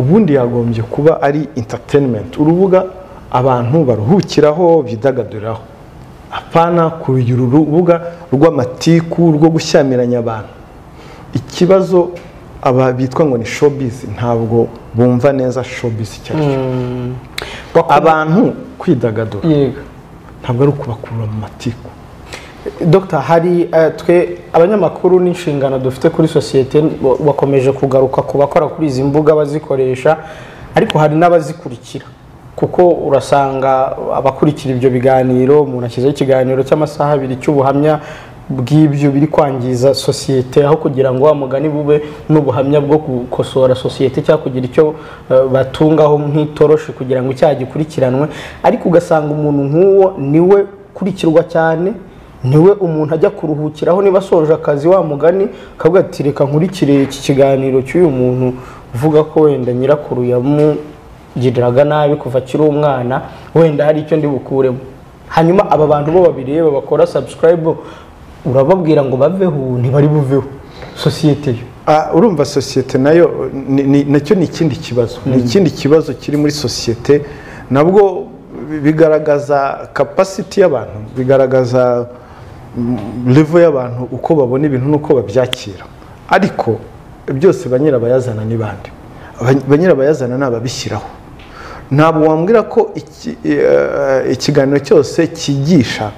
ubundi yagombye kuba ari entertainment urubuga abantu baruhukiraho bidagaduriraho apana kurugira urubuga rw'amatiku rwo gushyamiranya abantu ikibazo aba bitwa ngo ni showbiz ntabwo bumva neza showbiz icyo ari cyo abantu kwidagadura yego ntabwo ari ukubakurura mu matiku Dr hari eh, twe abanyamakuru n'inshingano dufite kuri sosiyete wa- bakomeje kugaruka ku bakora kuri izi mbuga bazikoresha ariko hari n'abazikurikira kuko urasanga abakurikira ibyo biganiro umuntu ashyizeho ikiganiro cy'amasaha abiri cy'ubuhamya bw'ibyo biri kwangiza sosiyete aho kugira ngo wa mugani bube n'ubuhamya bwo gukosora sosiyete cyangwa kugira icyo eh, batungaho nk'itoroshi kugira ngo icyaha gikurikiranwe ariko ugasanga umuntu nk'uwo niwe ukurikirwa cyane niwe umuntu ajya kuruhukiraho niba asoje akazi wa mugani akavuga ati reka nkurikire iki kiganiro cy'uyu muntu uvuga ko wenda nyirakuru yamugiriraga nabi kuva akiri umwana wenda hari icyo ndi bukuremo hanyuma aba bantu bo babireba bakora subscribe urababwira ngo baveho ntibari buveho sosiyete yo Ah, urumva sosiyete nayo ni- ni- nacyo ni ikindi kibazo ni ikindi kibazo kiri muri sosiyete nabwo bi- bigaragaza kapasiti y'abantu bigaragaza levo y'abantu uko babona ibintu n'uko babyakira ariko byose ba nyirabayazana ni bande Aba- ba nyirabayazana ni ababishyiraho ntabwo wambwira ko iki- eh, ikiganiro cyose cyigisha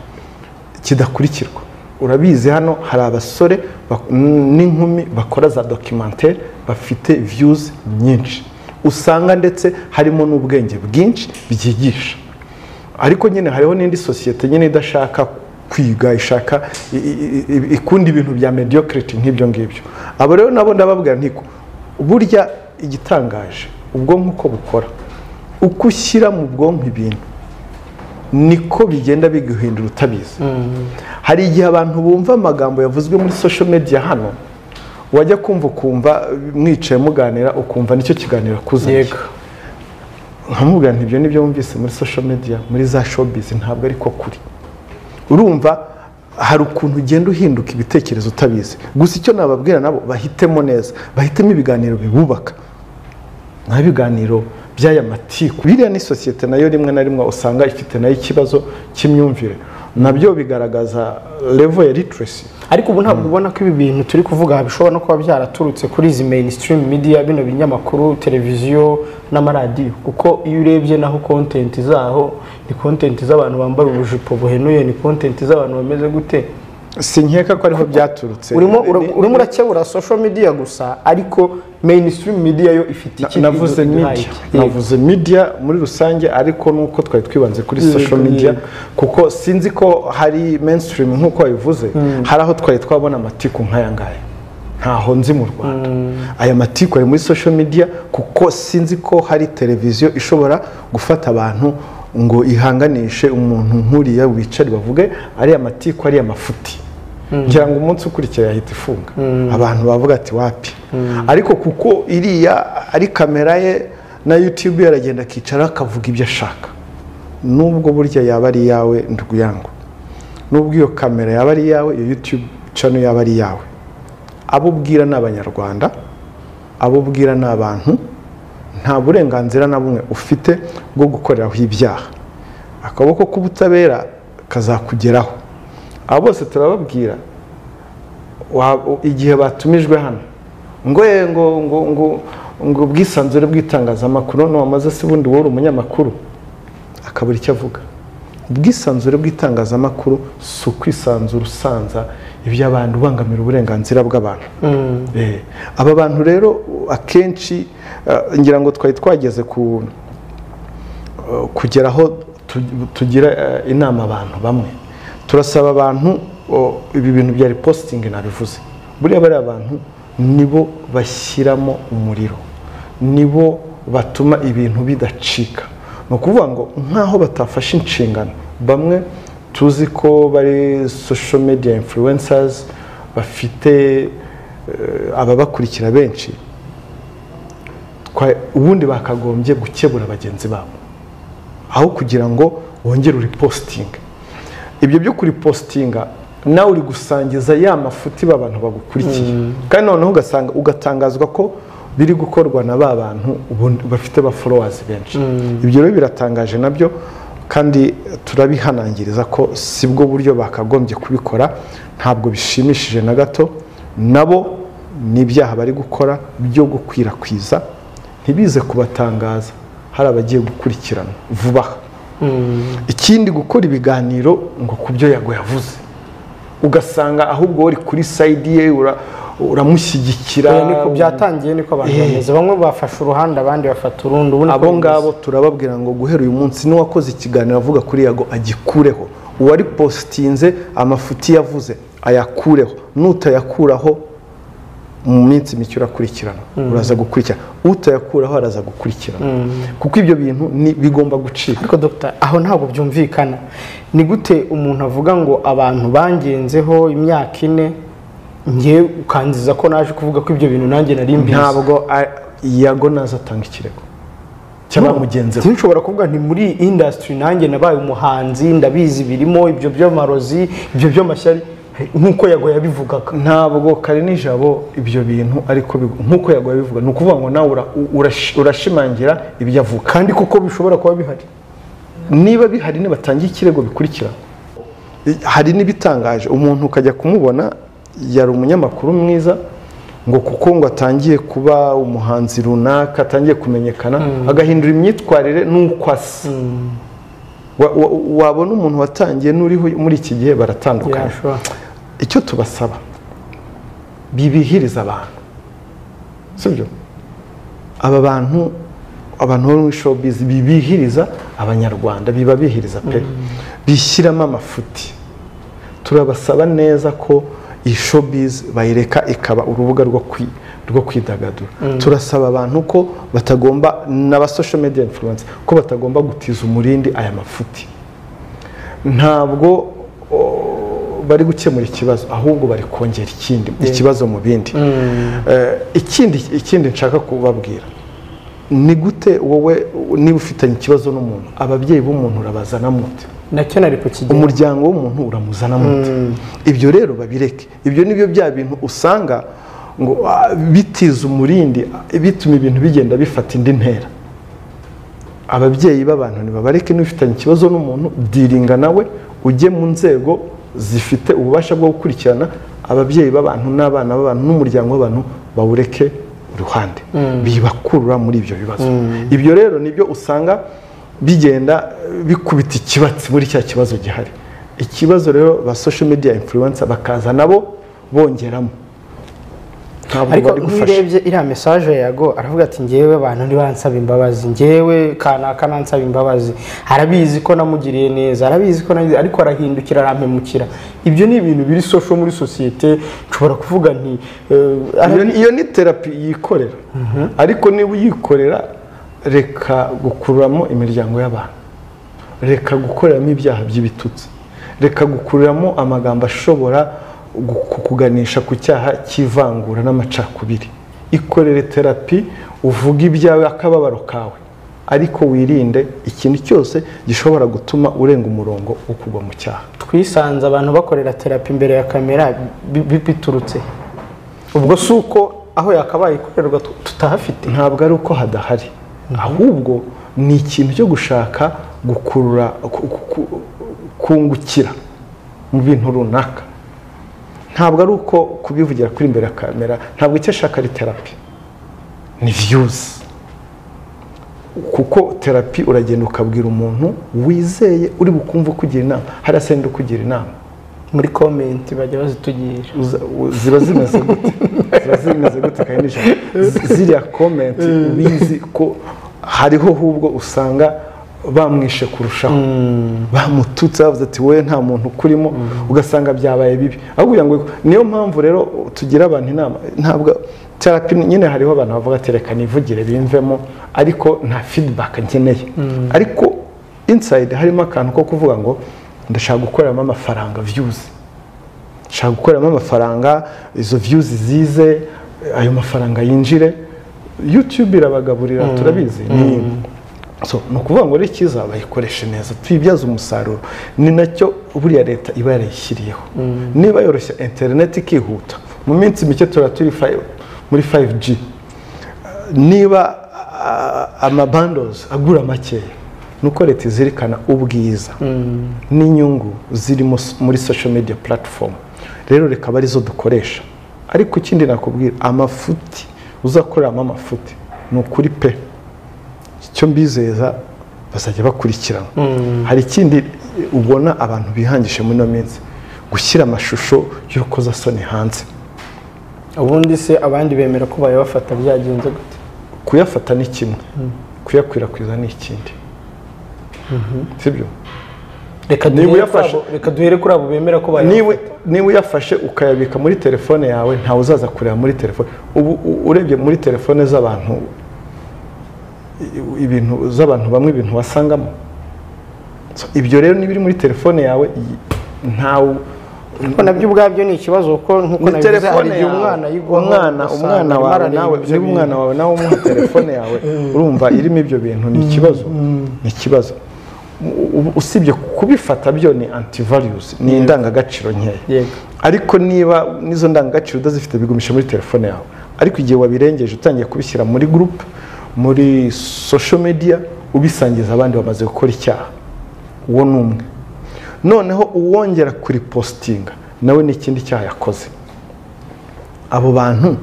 kidakurikirwa urabizi hano hari abasore bak- n'inkumi bakora za dokimantere bafite viyuzi nyinshi usanga ndetse harimo n'ubwenge bwinshi byigisha ariko nyine hariho n'indi sosiyete nyine idashaka kwiga ishaka i- i- i- ikunda ibintu bya mediocrity nk'ibyo ngibyo abo rero nabo ndababwira ntiko burya igitangaje ubwonko uko bukora uko ushyira mu bwonko ibintu niko bigenda biguhindura utabizi hari igihe abantu bumva amagambo yavuzwe muri social media hano wajya kumva ukumva mwicaye muganira ukumva nicyo kiganiro akuzaniye nkamubwira nti ibyo nibyo wumvise muri social media muri za showbiz ntabwo ariko kuri urumva hari ukuntu ugenda uhinduka ibitekerezo utabizi gusa icyo nababwira nabo bahitemo neza bahitemo ibiganiro bibubaka nta biganiro by'aya matiku biriya ni sosiyete nayo rimwe na rimwe usanga ifite nayo ikibazo cy'imyumvire nabyo bigaragaza level ya literacy ariko ubu ntabwo ubona ko ibi bintu turi kuvuga aha bishobora no kuba byaraturutse kuri izi mainstream media bino binyamakuru televiziyo n'amaradiyo kuko iyo urebye naho content zaho ni content z'abantu bambaye ubujipo buhenuye ni content z'abantu bameze gute sinkeka ko ariho byaturutse urimo ura- Ni- urimo urakebura social media gusa ariko mainstream media yo ifite iki navuze iduhaye media iki? Yego. navuze media muri rusange ariko nuko twari twibanze kuri Yego, social media yego. kuko sinzi ko hari mainstream nkuko wabivuze hari aho twari twabona amatiku nk'aya ngaya ntaho nzi mu rwanda aya matiku ari muri social media kuko sinzi ko hari televiziyo ishobora gufata abantu ngo ihanganishe umuntu nk'uriya wicare bavuge ariya matiku ariya mafuti ngira ngo umunsi ukurikiye yahita ifunga abantu bavuga ati wapi ariko kuko iriya ari kamera ye na yutube yaragenda akicara akavuga ibyo ashaka nubwo burya yaba ari iyawe ndwiyango nubwo iyo kamera yaba ari iyawe iyo yutube cano yaba ari iyawe abo ubwira ni abanyarwanda abo ubwira ni abantu nta burenganzira na bumwe ufite bwo gukoreraho ibyaha akaboko k'ubutabera kazakugeraho aba bose turababwira wa- igihe batumijwe hano ngo "Eh, ngo ngo ngo ngo ubwisanzure bw'itangazamakuru ntiwamaze se ubundi wowe uri umunyamakuru akabura icyo avuga ubwisanzure bw'itangazamakuru si ukwisanzura usanza iby'abantu ubangamira uburenganzira bw'abantu Eh, aba bantu rero akenshi eh, ngira ngo twari twageze ku eh, kugera aho tu- tugira eh, inama abantu bamwe turasaba abantu oh, ibi bintu bya ripositingi nabivuze buriya bariya abantu nibo bashyiramo umuriro nibo batuma ibintu bidacika ni ukuvuga ngo nk'aho batafashe inshingano bamwe tuzi ko bari social media influencers bafite eh, ababakurikira benshi kwa- ubundi bakagombye gukebura bagenzi babo aho kugira ngo wongere uripositinge ibyo byo kuripositinga nawe uri gusangiza ya mafuti ba bantu bagukurikiye kandi noneho ugasanga ugatangazwa ko biri gukorwa na ba bantu ubundi bafite ba followers benshi ibyo rero biratangaje nabyo kandi turabihanangiriza ko si bwo buryo bakagombye kubikora ntabwo bishimishije na gato nabo ni ibyaha bari gukora byo gukwirakwiza ntibize kubatangaza hari abagiye gukurikirana vuba aha ikindi gukora ibiganiro ngo ku byo yago yavuze ugasanga ahubwo uri kuri sayidi ye ura- uramushyigikira Oya, niko byatangiye niko abantu bameze bamwe bafashe uruhande abandi bafata urundi ubu niko abo bimeze. ngabo turababwira ngo guhera uyu munsi n'uwakoze ikiganiro avuga kuri yago agikureho uwari positinze amafuti yavuze ayakureho nutayakuraho mu minsi mike urakurikirana uraza gukurikirana utayakuraho araza gukurikirana kuko ibyo bintu ni- bigomba gucika ariko dogita aho ntabwo byumvikana ni gute umuntu avuga ngo abantu bangenzeho imyaka ine ngewe ukanziza ko naje kuvuga ko ibyo bintu nanjye nari mbizi ntabwo a- yago naza atanga ikirego cy'abamugenzi sinshobora kuvuga nti muri indasitiri nanjye nabaye umuhanzi ndabizi birimo ibyo by'amarozi ibyo by'amashyari nk'uko yago yabivugaga ntabwo kare nijabo ibyo bintu ariko big- nk'uko yago yabivuga ni ukuvuga ngo nawe ura- urashi- urashimangira ibyo avuga kandi kuko bishobora kuba bihari niba bihari nibatangiye ikirego bikurikira hari n'ibitangaje umuntu ukajya kumubona yari umunyamakuru mwiza ngo kuko ngo atangiye kuba umuhanzi runaka atangiye kumenyekana agahindura imyitwarire n'uko asa Wa- wa- wabona umuntu watangiye n'uriho muri iki gihe baratandukanye yashobora icyo tubasaba bibihiriza abantu sibyo aba bantu abantu bo muri showbiz bibihiriza abanyarwanda bibabihiriza pe bishyiramo amafuti turabasaba neza ko iyi showbiz bayireka ikaba urubuga rwo kwi- rwo kwidagadura turasaba abantu ko batagomba n'aba social media influence ko batagomba gutiza umurindi aya mafuti ntabwo o, bari gukemura ikibazo ahubwo bari kongera ikindi ikibazo mu bindi Eh, ikindi ikindi nshaka kubabwira ni gute wowe niba ufitanye ikibazo n'umuntu ababyeyi b'umuntu urabazana mute nacyo nari kukigera umuryango w'umuntu uramuzana mute ibyo rero babireke ibyo nibyo bya bintu usanga ngo ah, bitiza umurindi ah, bituma ibintu bigenda bifata indi ntera ababyeyi b'abantu ntibabareke n'ufitanye ikibazo n'umuntu diringa nawe ujye mu nzego zifite ububasha bwo gukurikirana ababyeyi b'abantu n'abana b'abantu n'umuryango w'abantu bawureke iruhande bibakurura muri ibyo bibazo ibyo rero nibyo usanga bigenda eh, bikubita ikibatsi muri cya kibazo gihari ikibazo rero ba social media influencer bakaza nabo bongeramo ntabwo ariko bari gufasha nturebye iriya mesaje ya yago aravuga ati ngewe abantu ntibansaba imbabazi ngewe kanaka nansaba imbabazi arabizi ko namugiriye neza arabizi ko nagize ariko arahindukira arampemukira ibyo ni ibintu biri sosho muri sosiyete nshobora kuvuga nti eh, ara- Iyo ni- iyo ni terapi yikorera ariko niba uyikorera reka gukuramo imiryango y'abantu reka gukoreramo ibyaha by'ibitutsi reka gukuramo amagambo ashobora gu- kukuganisha ku cyaha cy'ivangura n'amacakubiri ikorere terapi uvuge ibyawe akababaro kawe ariko wirinde ikintu cyose gishobora gutuma urenga umurongo wo kugwa mu cyaha twisanze abantu bakorera terapi imbere ya kamera bi- bi- biturutse ubwo si uko aho yakabaye ikorerwa tu- tutahafite ntabwo ari uko hadahari ahubwo ni ikintu cyo gushaka gukurura ku- ku- ku- kungukira mu bintu runaka ntabwo ari uko kubivugira kuri imbere ya kamera ntabwo icyo ashaka ari terapi ni viyuzi kuko terapi uragenda ukabwira umuntu wizeye uri bukumva ukugira inama hari asenda ukugira inama muri komenti bajya bazitugira uza- u- ziba zimeze gute ziba zimeze gute kandi nijoro Z- ziriya komenti ubizi ko hariho ahubwo usanga bamwishe kurushaho bamututse bavuze ati wowe nta muntu ukurimo ugasanga byabaye bibi ahubwo ngo niyo mpamvu rero tugira abantu inama ntabwo terapi nyine hariho abantu bavuga ati reka nivugire bimvemo ariko nta fidibaka nkeneye ariko insayidi harimo akantu ko kuvuga ngo ndashaka gukoreramo amafaranga viyuzi nshaka gukoreramo amafaranga izo viyuzi zize ayo mafaranga yinjire yutube irabagaburira turabizi ni so, ni ukuvuga ngo rero icyiza bayikoreshe neza tuyibyaze umusaruro ni nacyo buriya leta iba yarayishyiriyeho niba yoroshya interineti ikihuta mu minsi mike tuba turi fi- muri 5G niba ah, amabandozi agura makeya ni uko leta izirikana ubwiza n'inyungu ziri mus- muri social media platform rero reka aba arizo dukoresha ariko ikindi nakubwira amafuti uzakoreramo amafuti ni ukuri pe icyo mbizeza bazajya bakurikirana hari ikindi ubona abantu bihangije muri ino minsi gushyira amashusho y'urukozasoni hanze ubundi se abandi bemera ko bayabafata byagenze gute kuyafata ni kimwe kuyakwirakwiza ni ikindi sibyo reka Niba duhere kuri uyafashe- abo- reka duhere kuri abo bemera ko bayabafata niba niba uyafashe ukayabika muri telefone yawe ntawe uzaza kureba muri telefone ubu u- urebye muri telefone z'abantu i- ibintu z'abantu bamwe ibintu wasangamo So, ibyo rero n'ibiri muri telefone yawe i- ntawe ko nabyo ubwabyo ni ikibazo kuko nk'uko ni nabivuze hari telefone igihe yawe umwana yigwaho umwana ugasanga umwana arimo wawe arareba nawe ibyo niba bintu. umwana wawe nawe umuha telefone yawe urumva irimo ibyo bintu ni ikibazo ni ikibazo U- u- usibye kubifata byo ni anti values ni indangagaciro nkeya Yego. ariko niba n'izo ndangagaciro utazifite bigumisha muri telefone yawe ariko igihe wabirengeje utangiye kubishyira muri group muri social media ubisangiza abandi bamaze gukora icyaha uwo ni umwe noneho uwongera kuripositinga nawe ni ikindi cyaha yakoze abo bantu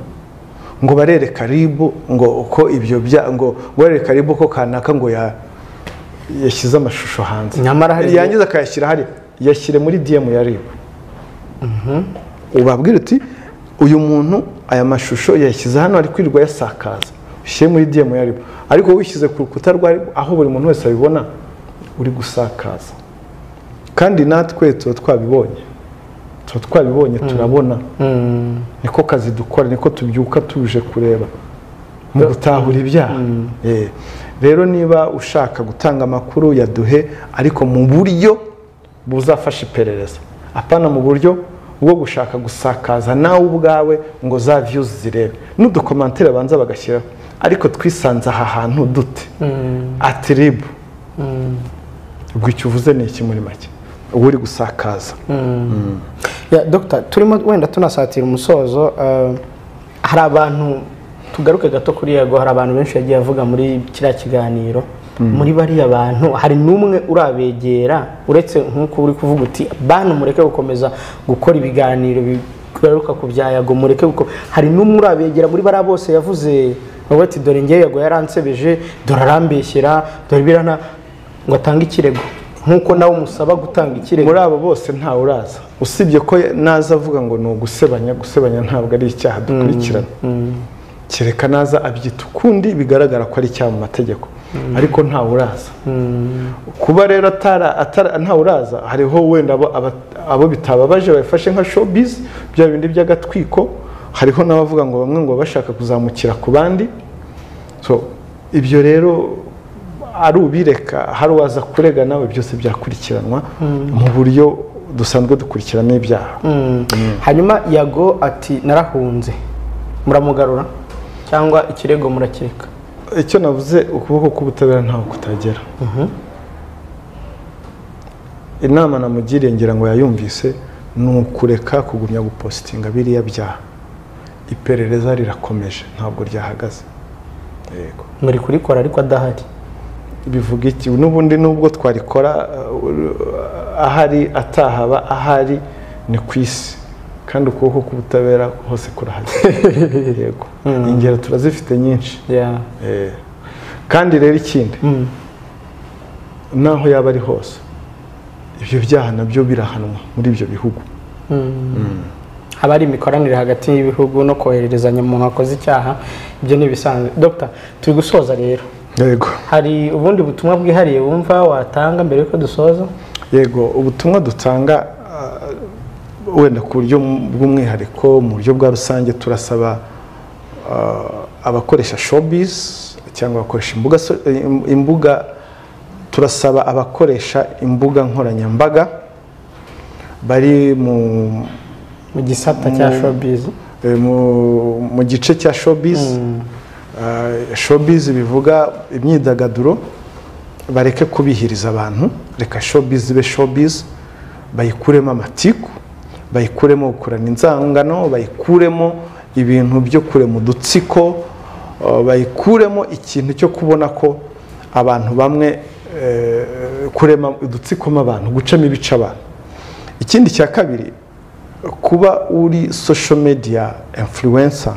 ngo barereka ribu ngo uko ibyo bya ngo ngo barereka ribu ko kanaka ngo ya yashyize amashusho hanze Nyamara hari- yangiza akayashyira hari yashyire muri DM ya ribu ubabwira uti uyu muntu aya mashusho yashyize hano ari kwirirwa yasakaza ushyire muri DM ya ribu ariko wishyize ku rukuta rwa ribu aho buri muntu wese abibona uri gusakaza kandi natwe tuba twabibonye tuba twabibonye turabona niko kazi dukora niko tubyuka tuje kureba mu gutahura ibyaha Eh, rero niba ushaka gutanga amakuru yaduhe ariko mu buryo buzafasha iperereza apana mu buryo bwo gushaka gusakaza nawe ubwawe ngo za viyuzi zirebe n'udukomantire banza bagashyiraho ariko twisanze aha hantu dute atiribu ubwo icyo uvuze ni iki muri make uba uri gusakaza Ya, Dr turimo wenda tunasatira umusozo eh, hari abantu tugaruke gato kuri yego hari abantu benshi yagiye avuga muri kiriya kiganiro muri bariya bantu hari n'umwe urabegera uretse nk'uko uri kuvuga uti bantu mureke gukomeza gukora ibiganiro bigaruka ku bya yago mureke guko hari n'umwe urabegera muri bariya bose yavuze ngo ati dore ngewe yago yaransebeje dore arambeshyera dore birana ngo atange ikirego nk'uko nawe umusaba gutanga ikirego muri abo bose ntawe uraza usibye ko naza avuga ngo ni ugusebanya gusebanya ntabwo ari icyaha dukurikirana kereka naza abyita ukundi bigaragara ko ari icyaha mu mategeko ariko ntawe uraza kuba rero atara atara- ntawe uraza hariho wenda abo- aba- abo bitababaje babifashe nka showbiz bya bindi by'agatwiko hariho n'abavuga ngo bamwe ngo bashaka kuzamukira ku bandi so ibyo rero ari ubireka hari uwaza kurega nawe byose byakurikiranwa mu buryo dusanzwe dukurikirana ibyaha Mm. hanyuma yago ati narahunze muramugarura cyangwa ikirego murakireka icyo navuze ukuboko k'ubutabera ntaho kutagera inama namugiriye ngira ngo yayumvise ni ukureka kugumya gupositinga biriya byaha iperereza rirakomeje ntabwo ryahagaze yego muri kurikora ariko adahari bivuga iki n'ubundi nubwo twarikora uh, ahari atahaba ahari ni ku isi kandi ukuboko k'ubutabera hose kurahagera yego ingero turazifite nyinshi Yeah. Eh, kandi rero ikindi Mm. naho yaba ari hose ibyo byaha nabyo birahanwa muri ibyo bihugu haba hari imikoranire hagati y'ibihugu no kohererezanya umuntu wakoze icyaha ibyo ni ibisanzwe dogita turi gusoza rero yego hari ubundi butumwa bwihariye wumva watanga mbere y'uko dusoza yego ubutumwa dutanga ah, wenda ku buryo bw'umwihariko mu buryo bwa rusange turasaba ah, abakoresha showbiz cyangwa abakoresha imbuga so- im- imbuga turasaba abakoresha imbuga nkoranyambaga bari mu mu gisata cya showbiz Eh, mu mu gice cya showbiz Ah, showbiz bivuga imyidagaduro bareke kubihiriza abantu reka showbiz ibe showbiz bayikuremo amatiku bayikuremo gukurana inzangano bayikuremo ibintu byo kurema udutsiko ah, bayikuremo ikintu cyo kubona ko abantu bamwe eh, kurema udutsiko mu abantu gucamo ibice abantu ikindi cya kabiri kuba uri social media influencer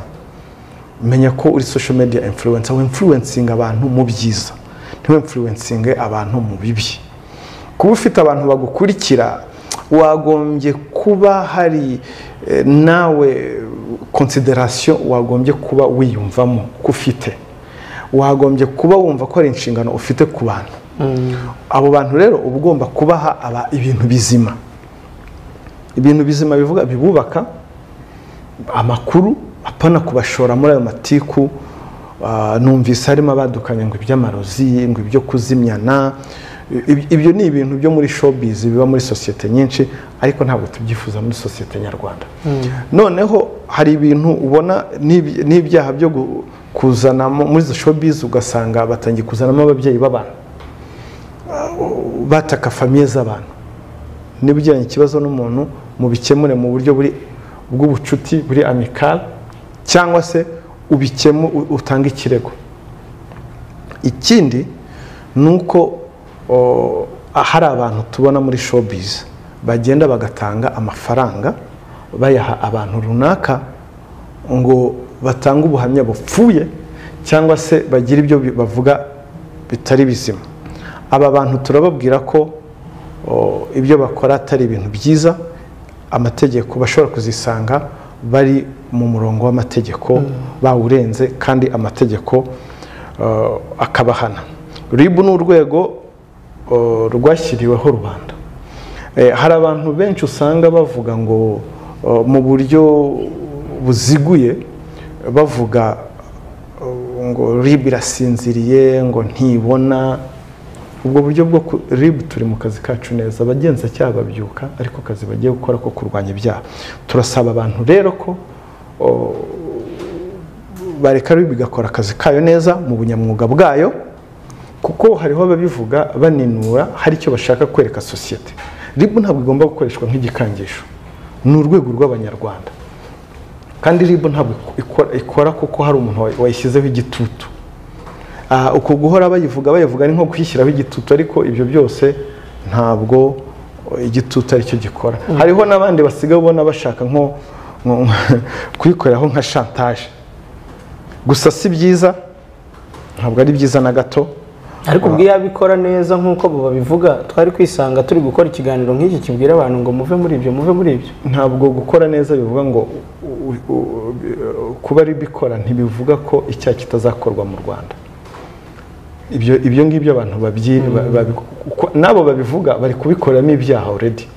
menya ko uri social media influencer winfluencing abantu mu byiza ntiwe influencing abantu mu bibi kuba ufite abantu bagukurikira wagombye kuba hari eh, nawe consideration wagombye kuba wiyumvamo ko ufite wagombye kuba wumva ko hari inshingano ufite ku bantu abo bantu rero uba ugomba kubaha aba- ibintu bizima ibintu bizima bivuga bibubaka amakuru apana kubashora muri ayo matiku Ah, numvise harimo abadukanye ngo iby'amarozi ngo ibyo kuzimyana Ib- ibyo ni ibintu byo muri showbiz biba muri sosiyete nyinshi ariko ntabwo tubyifuza muri sosiyete nyarwanda noneho hari ibintu ubona n'ib- n'ibyaha byo gu- kuzanamo muri izo showbiz ugasanga batangiye kuzanamo ababyeyi b'abantu bataka famiye z'abantu niba ugiranye ikibazo n'umuntu mubikemure mu buryo buri bw'ubucuti buri amikal cyangwa se ubikemu u- utange ikirego ikindi ni uko o, hari abantu tubona muri showbiz bagenda bagatanga amafaranga bayaha abantu runaka ngo batange ubuhamya bupfuye cyangwa se bagire ibyo bi- bavuga bitari bizima aba bantu turababwira ko o, ibyo bakora atari ibintu byiza amategeko bashobora kuzisanga bari mu murongo w'amategeko bawurenze kandi amategeko o, akabahana ribu ni urwego o, rwashyiriweho rubanda Eh, hari abantu benshi usanga bavuga ngo o, mu buryo buziguye bavuga o, ngo ribu irasinziriye ngo ntibona ubwo buryo bwo ku- rib turi mu kazi kacu neza abagenzacyaha babyuka ariko akazi bagiye gukora ko kurwanya ibyaha turasaba abantu rero ko o, bareka rib igakora akazi kayo neza mu bunyamwuga bwayo kuko hariho ababivuga baninura hari icyo bashaka kwereka sosiyete rib ntabwo igomba gukoreshwa nk'igikangisho ni urwego rw'abanyarwanda kandi rib ntabwo ikora, ikora kuko hari umuntu way- wayishyizeho igitutu Ah, uko guhora bayivuga bayivuga ni nko kuyishyiraho igitutu ariko ibyo byose ntabwo oh, igitutu aricyo gikora hariho n'abandi basigaye ubona bashaka nko nko- kuyikoreraho nka chantage gusa si byiza ntabwo ari byiza na gato ariko ubwo iyo abikora neza nk'uko babivuga twari kwisanga turi gukora ikiganiro nk'iki kibwira abantu ngo muve muri ibyo muve muri ibyo ntabwo gukora neza bivuga ngo u- u- kuba ari bikora ntibivuga ko icyaha kitazakorwa mu rwanda ibyo ibyo ngibyo abantu babyi ba- babi- uko- n'abo babivuga bari kubikoramo ibyaha already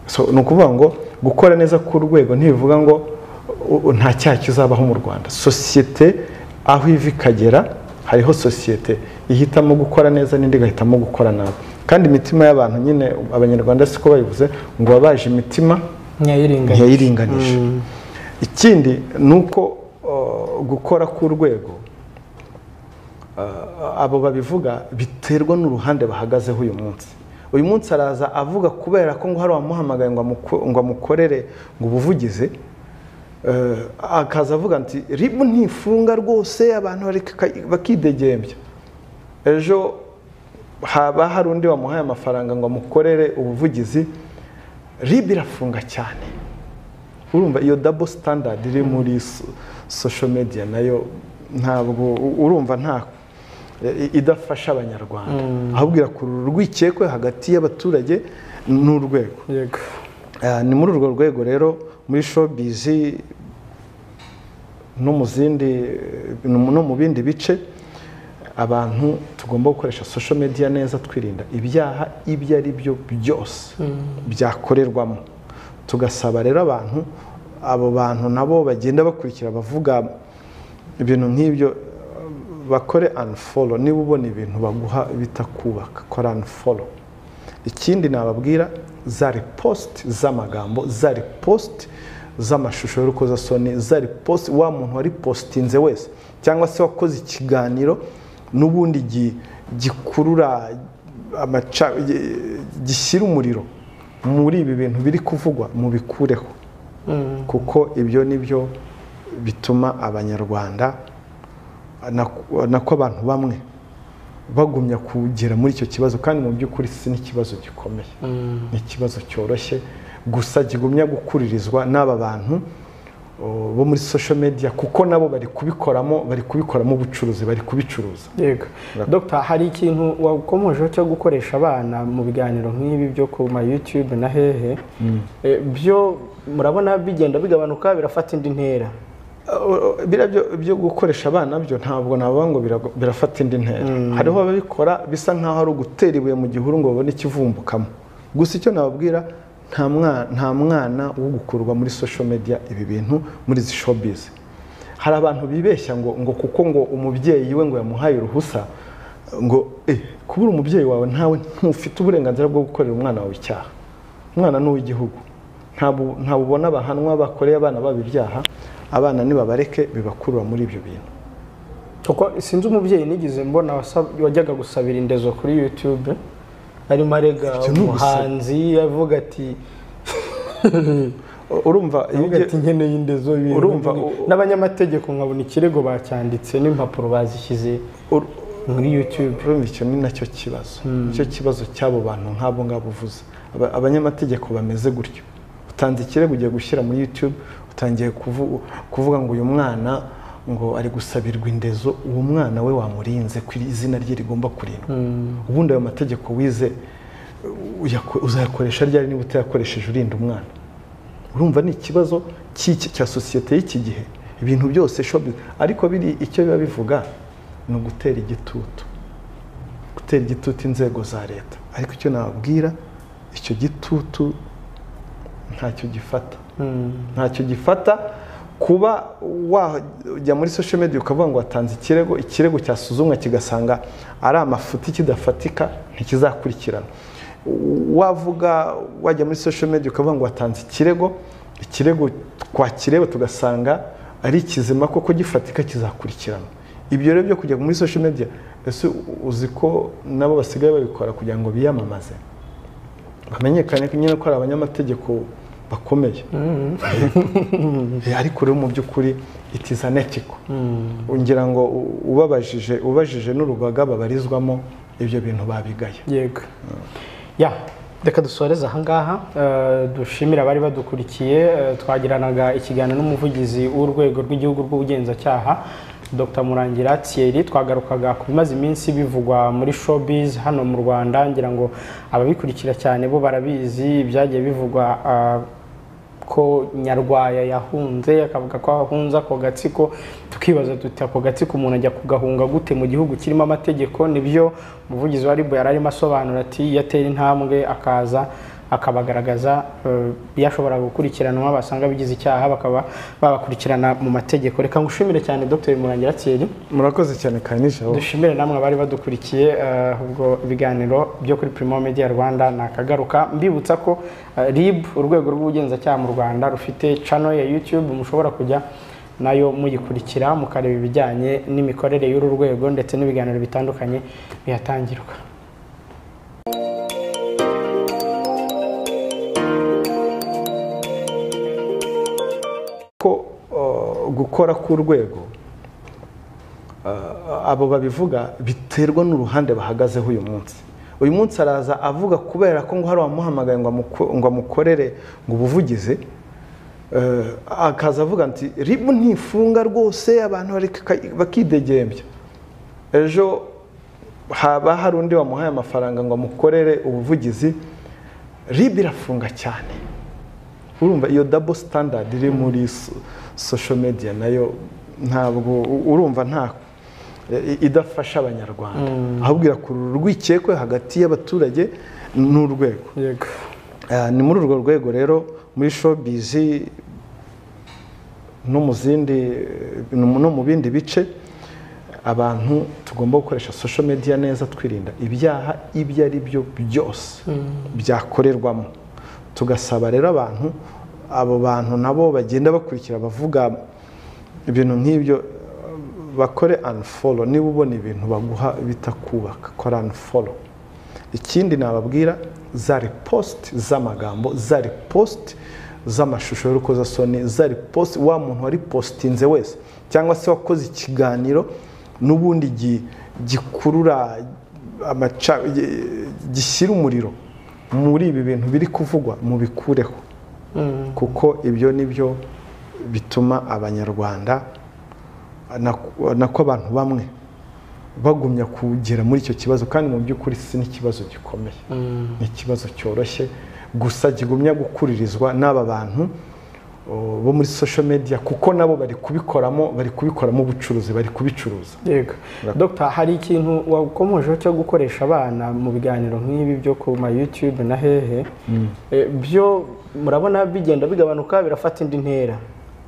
so ni ukuvuga ngo gukora neza ku rwego ntibivuga ngo u- u- nta cyaha kizabaho mu rwanda sosiyete aho iva ikagera hariho sosiyete ihitamo gukora neza n'indi igahitamo gukora nabi kandi imitima y'abantu nyine abanyarwanda siko bayivuze ngo babaje imitima ntiyayiringaniye ntiyayiringanisha ikindi ni uko uh, gukora k'urwego uh, abo babivuga biterwa n'uruhande bahagazeho uyu munsi uyu munsi araza avuga kubera ko ngo hari uwamuhamagaye ngo amuko- ngo amukorere ngo ubuvugize uh, akaza avuga nti ribu ntifunga rwose abantu bareka- bakidegembya ejo haba hari undi wamuhaye amafaranga ngo amukorere ubuvugizi ribe irafunga cyane urumva iyo dabo sitandadi iri muri so- social media nayo ntabwo u- urumva nta i- idafasha abanyarwanda ahubwo irakurura urwikekwe hagati y'abaturage n'urwego yego Ah, ni muri urwo rwego rero muri showbizi no mu zindi no mu bindi bice abantu tugomba gukoresha social media neza twirinda ibyaha ibyo ari byo byose byakorerwamo tugasaba rero abantu abo bantu nabo bagenda bakurikira bavuga ibintu nk'ibyo eh, bakore unfollow niba ubona ibintu baguha bitakubaka kora unfollow ikindi nababwira za ripositi z'amagambo za ripositi z'amashusho y'urukozasoni za ripositi wa muntu waripositinze wese cyangwa se wakoze ikiganiro n'ubundi gi- gikurura amaca gi- gishyira umuriro muri ibi bintu biri kuvugwa mubikureho kuko ibyo ni byo bituma abanyarwanda na- nako abantu bamwe bagumya kugera muri icyo kibazo kandi mu by'ukuri si n'ikibazo gikomeye ni ikibazo cyoroshye gusa kigumya gukuririzwa n'aba bantu o, bo muri social media kuko nabo bari kubikoramo bari kubikoramo ubucuruzi bari kubicuruza yego dogita hari ikintu wakomejeho cyo gukoresha abana mu biganiro nk'ibi byo ku ma yutube na hehe Eh, byo murabona bigenda bigabanuka birafata indi ntera Uh, biriya byo- byo gukoresha abana byo ntabwo navuga ngo birago- birafata indi ntera hariho ababikora bisa nk'aho ari ugutera ibuye mu gihuru ngo babone ikivumbukamo gusa icyo nababwira nta mwana nta mwana wo gukurwa muri social media ibi bintu muri izi showbiz hari abantu bibeshya ngo ngo kuko ngo umubyeyi we ngo yamuhaye uruhusa ngo eh kubura umubyeyi wawe ntawe ntufite uburenganzira bwo gukorera umwana wawe icyaha umwana ni uw'igihugu ntabwo ntabwo ubona abahanwa bakoreye abana babo ibyaha abana nibabareke bibakurura muri ibyo bintu kuko sinzi umubyeyi nigeze mbona wasab- wajyaga gusabira indezo kuri yutube arimo arega Ibyo ni ugusaba. umuhanzi avuga ati U- urumva iyo avuga ugiye- ati nkeneye indezo ibintu Urumva, nk'ibi." u- u- n'abanyamategeko nkabona ikirego bacyanditse n'impapuro bazishyize ur- muri yutube urumva icyo ni nacyo kibazo nicyo kibazo cy'abo bantu nk'abo ngabo uvuze Aba- abanyamategeko bameze gutyo utanze ikirego ugiye gushyira muri youtube utangiye kuvu- kuvuga ngo uyu mwana ngo ari gusabirwa indezo uwo mwana we wamurinze ku izina rye rigomba kurindwa ubundi ayo mategeko wize uyako- uzayakoresha ryari niba utayakoresheje urinda umwana urumva ni ikibazo cy'iki- cya sosiyete y'iki gihe ibintu byose showbiz- ariko biri icyo biba bivuga ni ugutera igitutu gutera igitutu inzego za leta ariko icyo nababwira icyo gitutu ntacyo gifata ntacyo gifata kuba wajya muri social media ukavuga ngo watanze ikirego ikirego cyasuzumwa kigasanga ari amafuti kidafatika ntikizakurikirana wavuga wajya muri social media ukavuga ngo watanze ikirego ikirego twakireba tugasanga ari ikizima koko gifatika kizakurikirana ibyo rero byo kujya muri social media ese uzi ko nabo basigaye babikora kugira ngo biyamamaze bamenyekane nyine ko ari abanyamategeko bakomeye Eh, ariko rero mu by'ukuri itiza netiko ngira ngo u- ubabajije ubajije n'urugaga babarizwamo ibyo bintu babigaye yego ya reka dusoreze ahangaha Eh, dushimire abari badukurikiye Eh, twagiranaga ikiganiro n'umuvugizi w'urwego rw'igihugu rw'ubugenzacyaha dr murangira thierry twagarukaga ku bimaze iminsi bivugwa muri showbiz hano mu rwanda ngira ngo ababikurikira cyane bo barabizi ibyagiye bivugwa ah, ko nyarwaya yahunze akavuga ko ahunze ako gatsiko tukibaza tuti ako gatsiko umuntu ajya kugahunga gute mu gihugu kirimo amategeko nibyo umuvugizi wa ribu yari arimo asobanura ati yatera intambwe akaza akabagaragaza eh, yashobora gukurikiranwa basanga bigize icyaha bakaba babakurikirana mu mategeko reka ngushimire cyane dr murangira thierry murakoze cyane kanyijabo dushimire namwe abari badukurikiye eh, ubwo biganiro byo kuri Primo Media Rwanda nakagaruka mbibutsa ko eh, RIB urwego rw'ubugenzacyaha mu Rwanda rufite channel ya YouTube mushobora kujya nayo muyikurikira mukareba ibijyanye n'imikorere y'uru rwego ndetse n'ibiganiro bitandukanye bihatangirwa ko uh, gukora k'urwego uh, abo babivuga biterwa n'uruhande bahagazeho uyu munsi uyu munsi araza avuga kubera ko ngo hari uwamuhamagaye ngo amuko- ngo amukorere ngo ubuvugize eh, akaza avuga nti ribu ntifunga rwose abantu bareka- bakidegembya ejo haba hari undi wamuhaye amafaranga ngo amukorere ubuvugizi ribu irafunga cyane urumva iyo double standard iri muri so- social media nayo ntabwo urumva nta i- idafasha abanyarwanda ahubwo irakurura urwikekwe hagati y'abaturage n'urwego yego Ah, ni muri urwo rwego rero muri showbiz no mu zindi no mu bindi bice abantu tugomba gukoresha social media neza twirinda ibyaha ibyo ari byo byose byakorerwamo tugasaba rero abantu abo bantu nabo bagenda bakurikira bavuga ibintu nk'ibyo eh, bakore unfollow niba ubona ibintu baguha bitakubaka kora unfollow ikindi nababwira za ripositi z'amagambo za ripositi z'amashusho y'urukozasoni za ripositi wa muntu waripositinze wese cyangwa se wakoze ikiganiro n'ubundi gi- gikurura amaca gi- gishyira umuriro muri ibi bintu biri kuvugwa mubikureho kuko ibyo ni byo bituma abanyarwanda na- nako abantu bamwe bagumya kugera muri icyo kibazo kandi mu by'ukuri si n'ikibazo gikomeye ni ikibazo cyoroshye gusa kigumya gukuririzwa n'aba bantu o, bo muri social media kuko nabo bari kubikoramo bari kubikoramo ubucuruzi bari kubicuruza yego dogita hari ikintu wakomejeho cyo gukoresha abana mu biganiro nk'ibi byo ku ma YouTube na hehe Eh, byo murabona bigenda bigabanuka birafata indi ntera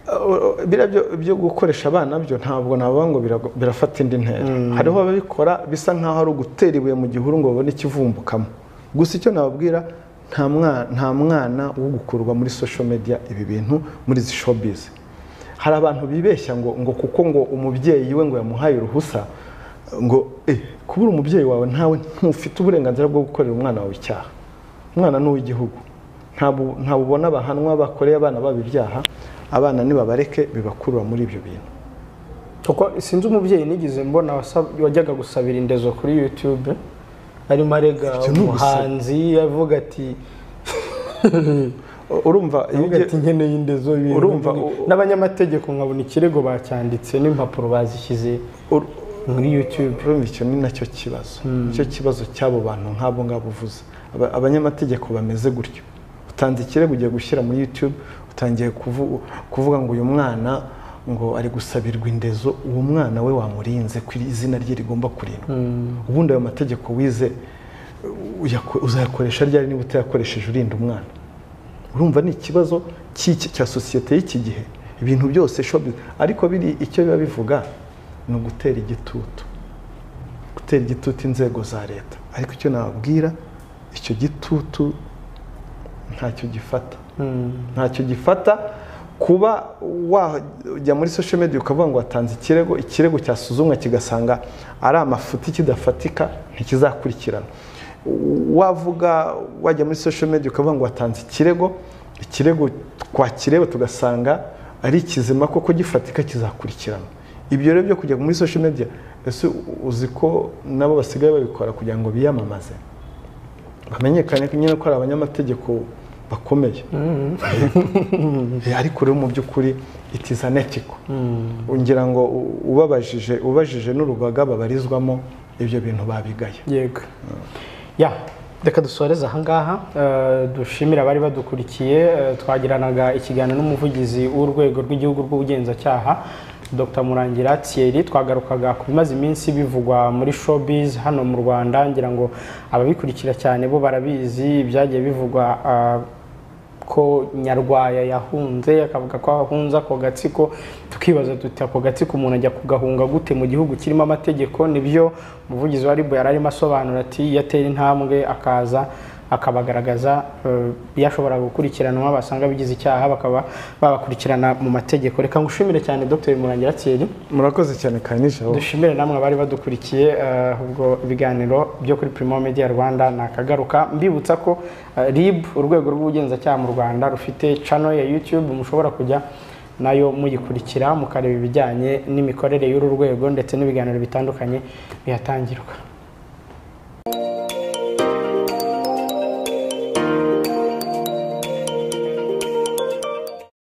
Uh, biriya byo- byo gukoresha abana byo ntabwo navuga ngo birago- birafata indi ntera hariho ababikora bisa nk'aho ari ugutera ibuye mu gihuru ngo babone ikivumbukamo gusa icyo nababwira nta mwana nta mwana wo gukurwa muri social media ibi bintu muri izi showbiz hari abantu bibeshya ngo ngo kuko ngo umubyeyi we ngo yamuhaye uruhusa ngo eh kubura umubyeyi wawe ntawe ntufite uburenganzira bwo gukorera umwana wawe icyaha umwana ni uw'igihugu ntabwo ntabwo ubona abahanwa bakoreye abana babo ibyaha abana nibabareke bibakurura muri ibyo bintu kuko sinzi umubyeyi nigeze mbona wasab- wajyaga gusabira indezo kuri YouTube arimo arega Ibyo ni ugusaba. umuhanzi avuga ati U- urumva iyo avuga ati ugiye- nkeneye indezo ibintu Urumva, nk'ibi." u- u- n'abanyamategeko nkabona ikirego bacyanditse n'impapuro bazishyize ur- muri YouTube urumva icyo ni nacyo kibazo nicyo kibazo cy'abo bantu nk'abo ngabo uvuze Aba- abanyamategeko bameze gutyo utanze ikirego ugiye gushyira muri youtube utangiye kuvu- kuvuga ngo uyu mwana ngo ari gusabirwa indezo uwo mwana we wamurinze ku izina rye rigomba kurindwa ubundi ayo mategeko wize uyako- uzayakoresha ryari niba utayakoresheje urinda umwana urumva ni ikibazo cy'iki- cya sosiyete y'iki gihe ibintu byose showbiz ariko biri icyo biba bivuga ni ugutera igitutu gutera igitutu inzego za leta ariko icyo nababwira icyo gitutu ntacyo gifata ntacyo gifata kuba wajya muri social media ukavuga ngo watanze ikirego ikirego cyasuzumwe kigasanga ari amafuti kidafatika ntikizakurikirana wavuga wajya muri social media ukavuga ngo watanze ikirego ikirego twakireba tugasanga ari ikizima koko gifatika kizakurikirana ibyo rero byo kujya muri social media ese uzi ko nabo basigaye babikora kugira ngo biyamamaze hamenyekane nyine ko hari abanyamategeko bakomeye Eh, ariko rero mu by'ukuri itizanetiko ngira ngo u- ubabajije ubajije n'urugaga babarizwamo ibyo bintu babigaye yego ya reka dusoreze ahangaha eh, dushimire abari badukurikiye eh, twagiranaga ikiganiro n'umuvugizi w'urwego rw'igihugu rw'ubugenzacyaha dr murangira thierry twagarukaga ku bimaze iminsi bivugwa muri showbiz hano mu rwanda ngira ngo ababikurikira cyane bo barabizi ibyagiye bivugwa ah, ko nyarwaya yahunze akavuga ko ahunze ako gatsiko tukibaza tuti ako gatsiko umuntu ajya kugahunga gute mu gihugu kirimo amategeko nibyo umuvugizi wa ribu yari arimo asobanura ati iyo atera intambwe akaza akabagaragaza eh, iyo ashobora gukurikiranwa basanga bigize icyaha bakaba babakurikirana mu mategeko reka ngushimire cyane dr murangira thierry murakoze cyane kanijabo dushimire namwe abari badukurikiye eh, ubwo ibiganiro byo kuri Primo Media Rwanda nakagaruka mbibutsa ko eh, RIB urwego rw'ubugenzacyaha mu Rwanda rufite channel ya YouTube mushobora kujya nayo muyikurikira mukareba ibijyanye n'imikorere y'uru rwego ndetse n'ibiganiro bitandukanye bihatangirwa